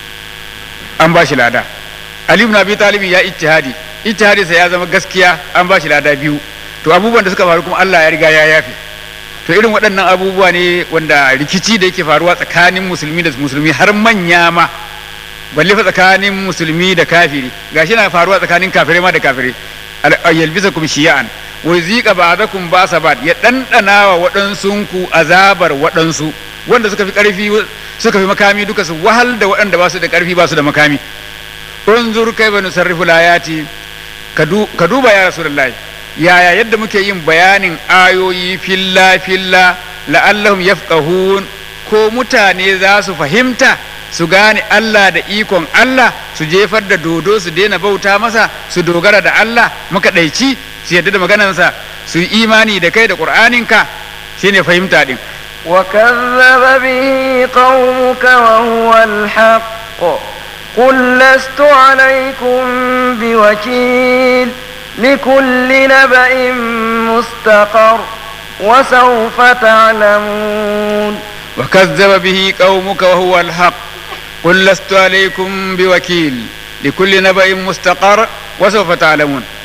an ba shi lada ali ibn abi talib ya ittihadi ittihadin sa ya zama gaskiya an ba shi lada biyu to abubuwan da suka faru kuma Allah ya riga ya yafe to irin waɗannan abubuwa ne wanda rikici da yake faruwa tsakanin musulmi da musulmi har manya ma balle fa tsakanin musulmi da kafiri gashi na faruwa tsakanin kafirai ma da kafirai yalbisakum shiya'an wa zika ba'dakum ba'sa ba'd ya dandana wa waɗansunku azabar waɗansu wanda suka fi ƙarfi suka fi makami duka su wahal da waɗanda ba su da ƙarfi ba su da makami unzur kaifa nusarrifu layati ka duba ya rasulullahi yaya yadda muke yin bayanin ayoyi filla filla la'allahum yafqahun ko mutane za su fahimta su gane Allah da ikon Allah su jefar da dodo su daina bauta masa su dogara da Allah makaɗaici su yadda da maganarsa su yi imani da kai da ƙur'aninka shine fahimta ɗin. وكذب به قومك وهو الحق قل لست عليكم بوكيل لكل نبأ مستقر وسوف تعلمون وكذب به قومك وهو الحق قل لست عليكم بوكيل لكل نبأ مستقر وسوف تعلمون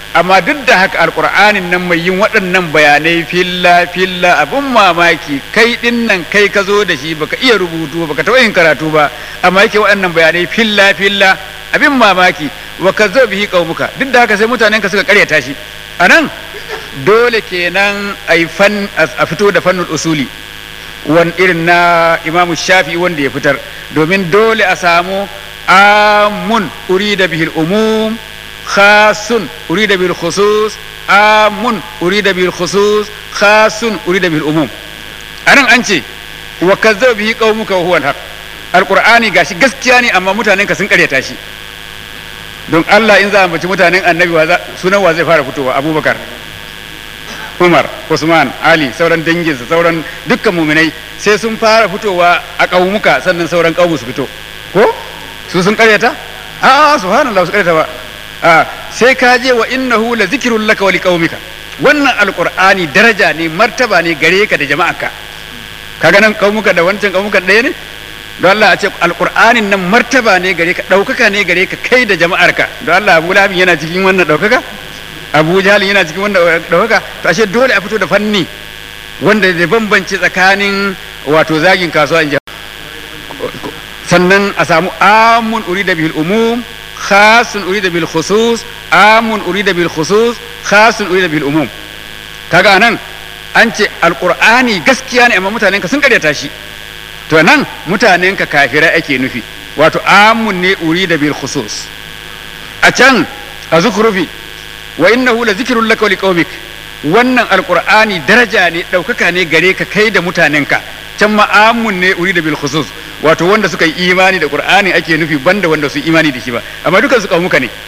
amma duk da haka alkur'anin nan mai yin waɗannan bayanai filla filla abin mamaki kai ɗin nan kai ka zo da shi baka iya rubutu baka taɓa yin karatu ba amma yake waɗannan bayanai filla filla abin mamaki wa ka zo bihi qaumuka duk da haka sai mutanen ka suka karyata shi anan dole kenan ai fan a fito da fannul usuli wan irin na imamu shafi wanda ya fitar domin dole a samu amun urida bihil umum khasun urida bil khusus amun urida bil khusus khasun urida bil umum anan an ce wa kazzaba bihi qaumuka wa huwa al-haq alqur'ani gashi gaskiya ne amma mutanen ka sun karyata shi don Allah in za a mace mutanen annabi wa sunan wa zai fara fitowa abubakar umar usman ali sauran danginsa sauran dukkan muminai sai sun fara fitowa a ƙaumuka sannan sauran ƙaumu su fito ko su sun karyata a subhanallah su karyata ba a sai ka je wa innahu la zikrun laka wa liqaumika wannan alqur'ani daraja ne martaba ne gare ka da jama'arka kaga nan ƙaumuka da wancan ƙaumuka ɗaya ne don Allah a ce alqur'anin nan martaba ne gare ka ɗaukaka ne gare ka kai da jama'arka don Allah Abu Lahab yana cikin wannan ɗaukaka Abu Jahl yana cikin wannan ɗaukaka to ashe dole a fito da fanni wanda zai bambance tsakanin wato zagin kasuwa in sannan a samu amun urida bil umum khasun urida bil khusus amun urida bil khusus khasun urida bil umum kaga anan an ce alqur'ani gaskiya ne amma mutanen ka sun karyata shi to nan mutanen ka kafirai ake nufi wato amun ne urida bil khusus a can a zukhrufi wa innahu la zikrun laka wa liqaumik wannan alqur'ani daraja ne daukaka ne gare ka kai da mutanenka can ma'amun ne uri da bil khusus wato wanda suka yi imani da qur'ani ake nufi banda wanda su imani da shi ba amma dukan su kaumuka ne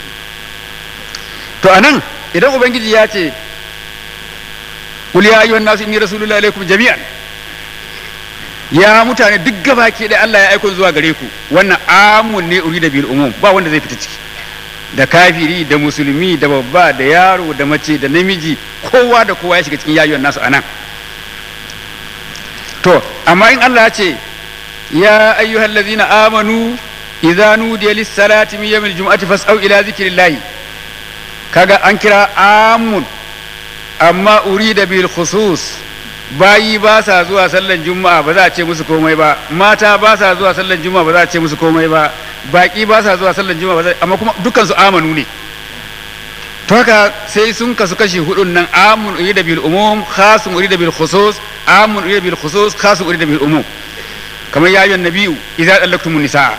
to anan idan ubangiji ya ce qul ya ayyuhan nasu inni rasulullahi alaikum jami'an ya mutane duk gabaki da Allah ya aiko zuwa gare ku wannan amun ne uri da bil umum ba wanda zai fita ciki da kafiri da musulmi da babba da yaro da mace da namiji kowa da kowa ya shiga cikin yayuwan nasu anan to amma in Allah ya ce ya ayyuhal ladzina amanu idza nudiya lis salati min yawmil jum'ati fas'au ila zikrillah kaga an kira amun amma urida bil khusus bayi ba sa zuwa sallan juma'a ba za a ce musu komai ba mata ba sa zuwa sallan juma'a ba za a ce musu komai ba baki ba sa zuwa sallan juma'a ba za amma kuma dukkan su amanu ne to haka sai sun kasu kashi hudun nan amun urida bil umum khasun urida bil khusus amun urida bil khusus khasun urida bil umum kamar ya ayyuhan nabiyyu idza dallaktumun nisaa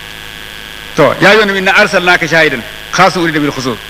to ya ayyuhan nabiyyu na arsalnaka shahidan khasun urida bil khusus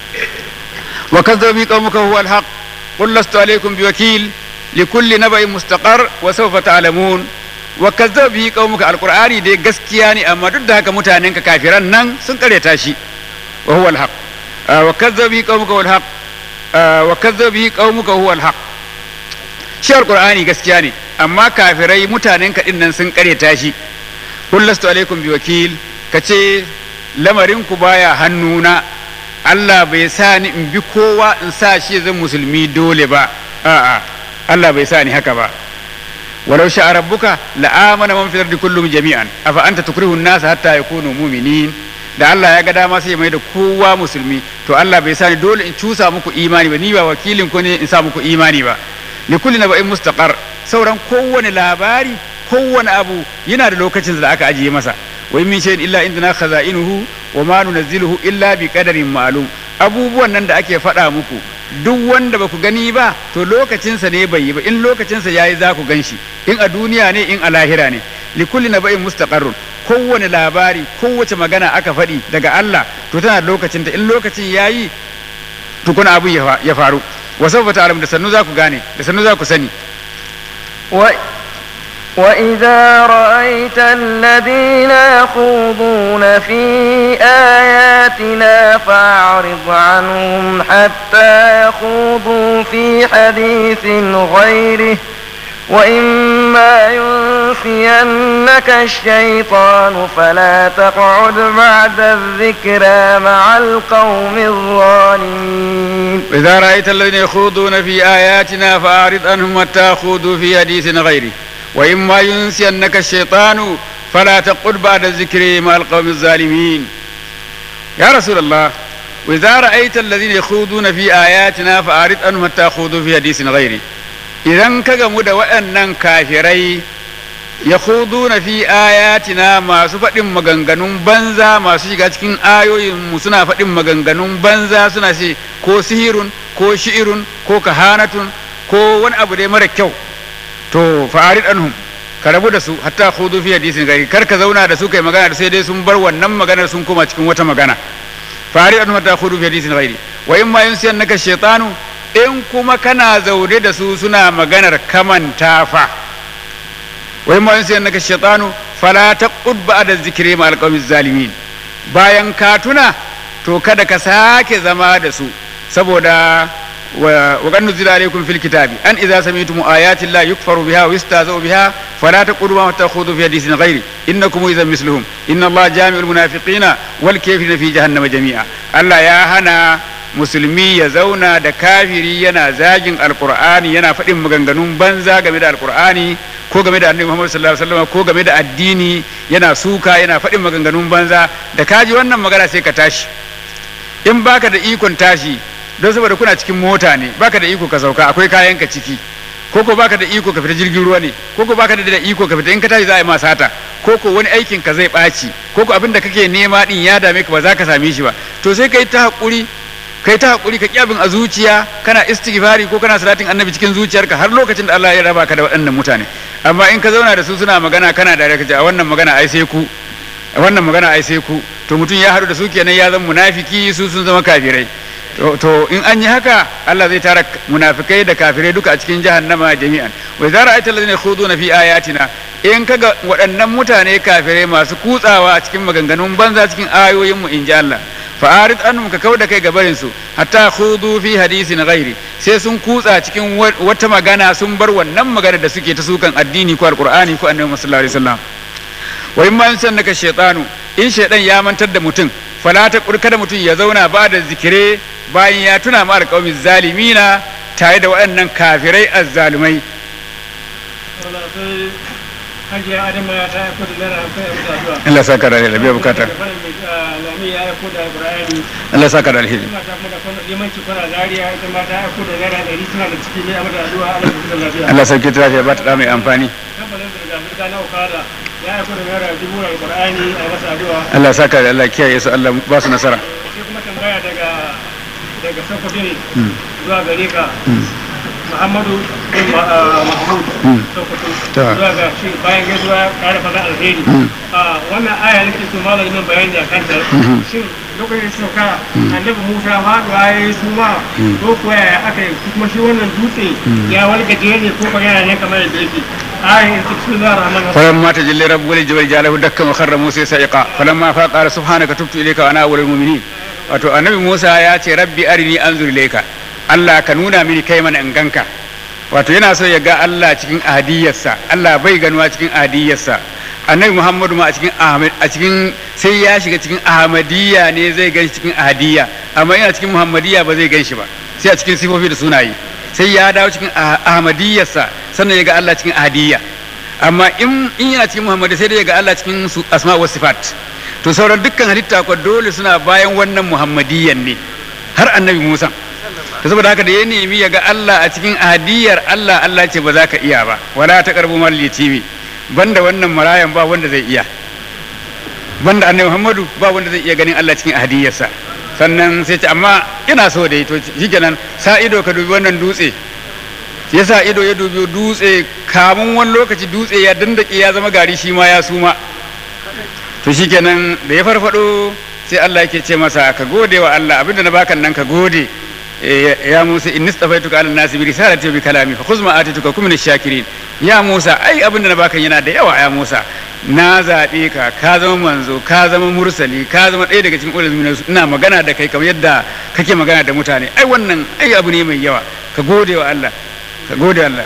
wa kadzdzaba bi qaumika huwa al haqq qul lastu alaykum biwakil likulli naba'in mustaqar wa sawfa ta'lamun wa kazzaba bihi qaumuka alqur'ani dai gaskiya ne amma duk da haka mutanen ka kafiran nan sun kareta shi wa huwa alhaq wa kazzaba bihi qaumuka wal haq wa kazzaba bihi qaumuka huwa alhaq shi alqur'ani gaskiya ne amma kafirai mutanen ka nan sun kareta shi qul lastu alaikum biwakil kace lamarin ku baya hannuna Allah bai sa ni in bi kowa in sa shi zan musulmi dole ba a'a Allah bai sa ni haka ba walau sha rabbuka la'amana man fil ardi kullum jami'an afa anta tukrihu an-nas hatta yakunu mu'minin da Allah ya ga dama sai ya mai da kowa musulmi to Allah bai sa ni dole in cusa muku imani ba ni ba wakilin ku ne in sa muku imani ba li kulli naba'in mustaqar sauran kowane labari kowane abu yana da lokacin da aka ajiye masa wa min shay'in illa indana khaza'inuhu wa ma nunazziluhu illa bi qadarin ma'lum abubuwan nan da ake faɗa muku duk wanda ba ku gani ba to lokacinsa ne bai yi ba in lokacinsa ya yi za ku gan shi in a duniya ne in a lahira ne likulli na ba'in mustaqarrun kowane labari kowace magana aka faɗi daga Allah to tana da lokacinta in lokacin ya yi tukuna abu ya faru wa sawfa ta'lam da sannu za ku gane da sannu za ku sani وإذا رأيت الذين يخوضون في آياتنا فأعرض عنهم حتى يخوضوا في حديث غيره وإما ينسينك الشيطان فلا تقعد بعد الذكرى مع القوم الظالمين وإذا رأيت الذين يخوضون في آياتنا فأعرض عنهم حتى يخوضوا في حديث غيره وإما ينسينك الشيطان فلا تقل بعد الذكر مع القوم الظالمين يا رسول الله wa idza ra'aita alladhina yakhuduna fi ayatina fa'arid anhum hatta yakhudu fi hadisin ghairi idan ka gamu da waɗannan kafirai yakhuduna fi ayatina masu faɗin maganganun banza masu shiga cikin ayoyin mu suna faɗin maganganun banza suna ce ko sihirun ko shi'irun ko kahanatun ko wani abu dai mara kyau to fa'arid anhum ka rabu da su hatta khudu fi hadisin gari kar ka zauna da su kai magana da sai dai sun bar wannan maganar sun koma cikin wata magana fa'arid anhum hatta khudu fi hadisin ghairi wa in ma yunsiyannaka shaytanu in kuma kana zaune da su suna maganar kamanta fa wa in ma yunsiyannaka shaytanu fala taqud ba'da dhikri ma alqawmiz zalimin bayan ka tuna to kada ka sake zama da su saboda وقد نزل عليكم في الكتاب أن إذا سمعتم آيات الله يكفر بها ويستهزأ بها فلا تقولوا ما تأخذوا في حديث غيره إنكم إذا مثلهم إن الله جامع المنافقين والكافرين في جهنم جميعا الله يا هنا musulmi ya zauna da kafiri yana zagin alkur'ani yana faɗin maganganun banza game da alkur'ani ko game da annabi Muhammad sallallahu alaihi wasallam ko game da addini yana suka yana faɗin maganganun banza da kaji wannan magana sai ka tashi in baka da ikon tashi don saboda kuna cikin mota ne baka da iko ka sauka akwai kayan ka ciki ko ko baka da iko ka fita jirgin ruwa ne ko ko baka da iko ka fita in ka tashi za a yi ma sata ko ko wani aikin ka zai ɓaci ko ko abin da kake nema din ya dame ka ba za ka same shi ba to sai kai ta hakuri kai ta hakuri ka kyabin a zuciya kana istighfari ko kana salatin annabi cikin zuciyarka har lokacin da Allah ya raba ka da waɗannan mutane amma in ka zauna da su suna magana kana da ka a wannan magana ai sai ku a wannan magana ai sai ku to mutum ya haɗu da su kenan ya zama munafiki su sun zama kafirai to in an yi haka Allah zai tara munafikai da kafirai duka a cikin jahannama jami'an wa idza ra'aita alladhina yakhuduna fi ayatina in kaga waɗannan mutane kafirai masu kutsawa a cikin maganganun banza cikin ayoyin mu in ji Allah fa arid annum ka kauda kai gabarin su hatta khudu fi hadisin ghairi sai sun kutsa cikin wata magana sun bar wannan magana da suke ta sukan addini ko alqur'ani ko annabi sallallahu alaihi wasallam wa in ma yansannaka shaytanu in shaydan ya mantar da mutum fala ta kada mutum ya zauna ba da zikire bayan ya tuna ma alƙawamin zalimina tare da waɗannan kafirai azzalumai hajiya adama ta aiko da naira hamsin a mutu addu'a Allah saka da alheri biya bukata lami ya aiko da alƙur'ani Allah saka da alheri suna ta kuma da kwanan limanci kwana zariya ita ma ta aiko da naira ɗari suna da ciki ne a mata addu'a Allah ya kusa lafiya Allah sauke ta lafiya ba ta da mai amfani kamfanin zirga-zirga na okada ya aiko da naira dubu alƙur'ani a masa addu'a Allah saka da Allah kiyaye su Allah ba su nasara sai kuma tambaya daga daga sokoto ne zuwa gare ka muhammadu bin mahmud sokoto Ta. zuwa ga shi bayan gaisuwa ƙara fata alheri a wannan aya nake so malam yin bayani a kanta shin lokacin sauka annabi musa faɗuwa ya yi suma ko kuwa yaya aka yi kuma shi wannan dutse ya walgaje ne ko kuma yana ne kamar yadda yake ayin in cikin zuwa rahman فلما تجلى رب الجبل جعله دكا وخر موسى سائقا فلما فاق قال سبحانك تبت اليك وانا اول المؤمنين wato annabi Musa ya ce rabbi arini anzur ilayka Allah ka nuna mini kai mana in ganka wato yana so ya ga Allah cikin ahadiyarsa Allah bai ganuwa cikin ahadiyarsa annabi Muhammadu ma a cikin ahmad a cikin sai ya shiga cikin ahmadiyya ne zai gan shi cikin ahadiyya amma yana cikin muhammadiyya ba zai gan shi ba sai a cikin sifofi da sunaye sai ya dawo cikin ah- ahmadiyyarsa sannan ya ga Allah cikin ahadiyya amma in in yana cikin muhammadu sai dai ya ga Allah cikin su asma wa sifat to sauran dukkan halitta ko dole suna bayan wannan muhammadiyyan ne har annabi Musa to saboda haka da ya nemi ya ga Allah a cikin ahadiyar Allah Allah ce ba za ka iya ba wala ta karbu mal yatimi banda wannan marayan ba wanda zai iya banda annabi Muhammadu ba wanda zai iya ganin Allah cikin ahadiyarsa sannan sai ce amma ina so dai to shikenan sa ido ka dubi wannan dutse ya sa ido ya dubi dutse kamun wani lokaci dutse ya dandake ya zama gari shi ma ya suma to shikenan da ya farfado sai Allah yake ce masa ka gode wa Allah abinda na baka nan ka gode Eh, ya Musa inni stafaituka ala nasi bi risalati wa bi kalami fa khudh ma atituka kum min shakirin ya Musa ai abinda na baka yana da yawa ya Musa na zaɓe ka ka zama manzo ka zama mursali ka zama ɗaya daga cikin ulul ina magana da kai kamar yadda kake magana da mutane ai wannan ai abu ne mai yawa ka gode wa Allah ka gode wa Allah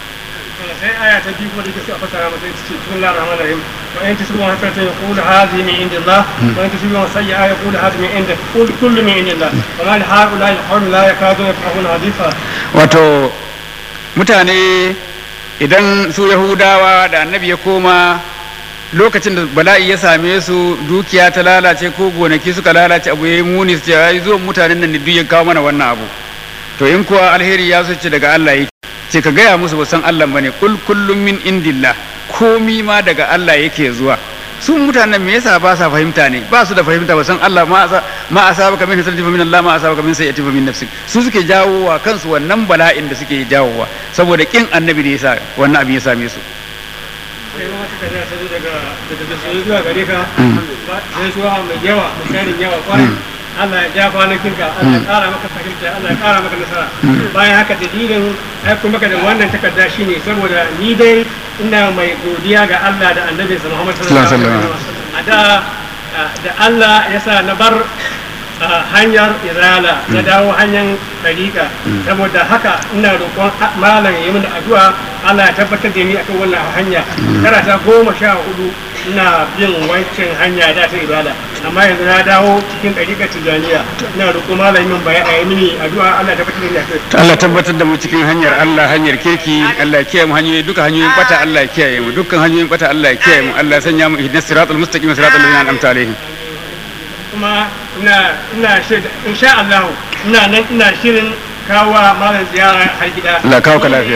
sai aya ta biyu kuma da ke so a fasara masa ita ce bismillahir rahmanir rahim wa in tusibu hasanatan yaqulu hadhihi min indillah wa in tusibu sayyi'atan yaqulu hadhihi min indik qul kullu min indillah wa ma li haula'i al-qawmi la yakaduna yafqahuna haditha wato mutane idan su yahudawa da annabi ya koma lokacin da bala'i ya same su dukiya ta lalace ko gonaki suka lalace abu ya yi muni su ce ai zuwan mutanen nan ne duk ya kawo mana wannan abu to in kuwa alheri ya so ce daga Allah yake ce ka gaya musu ba san Allah bane kul kullum min indillah komi ma daga Allah yake zuwa su mutanen me yasa ba sa fahimta ne ba su da fahimta ba san Allah ma asa ma asaba ka min hasanatin min Allah ma asaba ka min sayyi'atin min nafsik su suke jawowa kansu wannan bala'in da suke jawowa saboda kin annabi da yasa wannan abin ya same su sai ma wata tafiya ta zo daga daga sai zuwa gare ka sai zuwa mai yawa mai tarin yawa kwarai Allah ya ja kwanakin ka Allah ya kara maka fahimta Allah ya kara maka nasara bayan haka dalilin aiko maka da wannan takarda shine saboda ni dai ina mai godiya ga Allah da annabi Muhammad sallallahu alaihi wasallam a da da Allah ya sa na bar hanyar izala na dawo hanyar ɗariƙa saboda haka ina roƙon malam ya mini addu'a Allah ya tabbatar da ni akan wannan hanya karata goma sha hudu ina bin wancan hanya da ta ibada amma yanzu na dawo cikin ɗariƙar tijaniya ina roƙon malam min bayan a yi mini addu'a Allah ya tabbatar da ni akan Allah tabbatar da mu cikin hanyar Allah hanyar kirki Allah ya kiyaye mu hanyoyi duka hanyoyin bata Allah ya kiyaye mu dukkan hanyoyin bata Allah ya kiyaye mu Allah ya sanya mu ihdinas siratal mustaqim siratal ladzina an'amta alaihim kuma ina ina shaida insha Allah ina nan ina shirin kawo malam ziyara har gida Allah kawo ka lafiya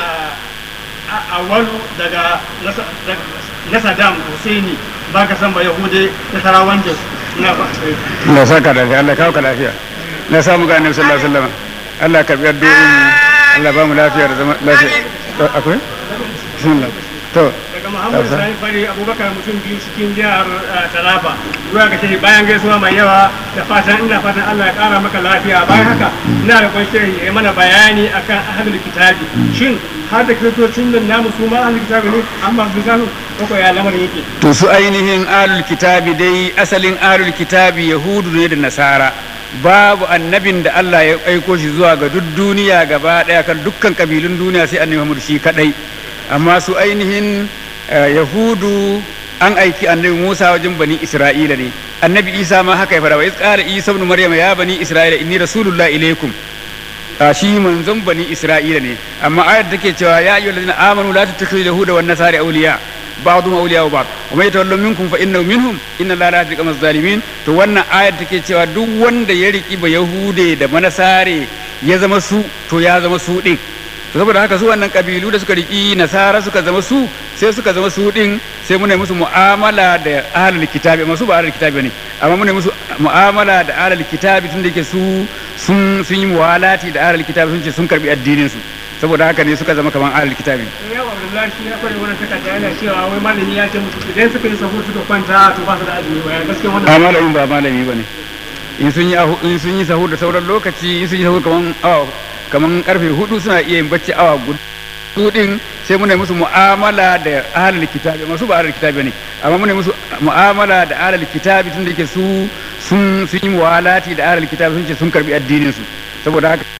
a walu daga na Saddam Husseini ba ka san ba Yahude da Sarawan Jos ina ba Allah saka lafiya Allah kawo ka lafiya Allah samu ga Annabi sallallahu alaihi wasallam Allah ka biyar doyin Allah ba mu lafiya da zama lafiya akwai bismillah to daga Muhammadu Sani Fari Abubakar mutum biyu cikin jihar Taraba zuwa ga shehi bayan gaisuwa mai yawa da fatan ina fatan Allah ya kara maka lafiya bayan haka ina da kwan shehi ya mana bayani akan ahlul kitabi shin har da kiristocin nan namu su ma ahlul kitabi ne amma su gano ko ya lamarin yake to su ainihin ahlul kitabi dai asalin ahlul kitabi yahudu ne da nasara babu annabin da Allah ya aiko shi zuwa ga duk duniya gaba daya kan dukkan kabilun duniya sai annabi Muhammad shi kadai amma su ainihin yahudu an aiki annabi musa wajen bani isra'ila ne annabi isa ma haka ya fara wa qala isa ibn maryam ya bani isra'ila inni rasulullah ilaikum shi manzon bani isra'ila ne amma ayar take cewa ya ayyuhal ladina amanu la tattakhidhu yahuda wan nasara awliya ba'dhum awliya ba'd wa may yatawallu minkum fa innahu minhum inna allaha la yahdi al zalimin to wannan ayar take cewa duk wanda ya riki ba yahude da manasare ya zama su to ya zama su din to saboda haka su wannan kabilu da suka riki nasara suka zama su sai suka zama su din sai muna musu mu'amala da ahlul kitabi amma su ba ahlul kitabi ne amma muna musu mu'amala da ahlul kitabi tunda yake su sun sun yi muwalati da ahlul kitabi sun ce sun karbi addinin su saboda haka ne suka zama kaman ahlul kitabi ya wa Abdullahi shi ya kware wannan takarda yana cewa wai malami ya ce musu idan suka yi sahur suka kwanta to ba su da azumi wai gaskiya wannan a malamin ba malami bane in sun yi in sun yi sahur da sauran lokaci in sun yi sahur kaman awa kaman karfe hudu suna iya yin bacci awa guda su din sai muna musu mu'amala da ahlul kitabi masu ba ahlul kitabi ne amma muna musu mu'amala da ahlul kitabi tunda yake su sun sun yi muwalati da ahlul kitabi sun ce sun karbi addinin su saboda haka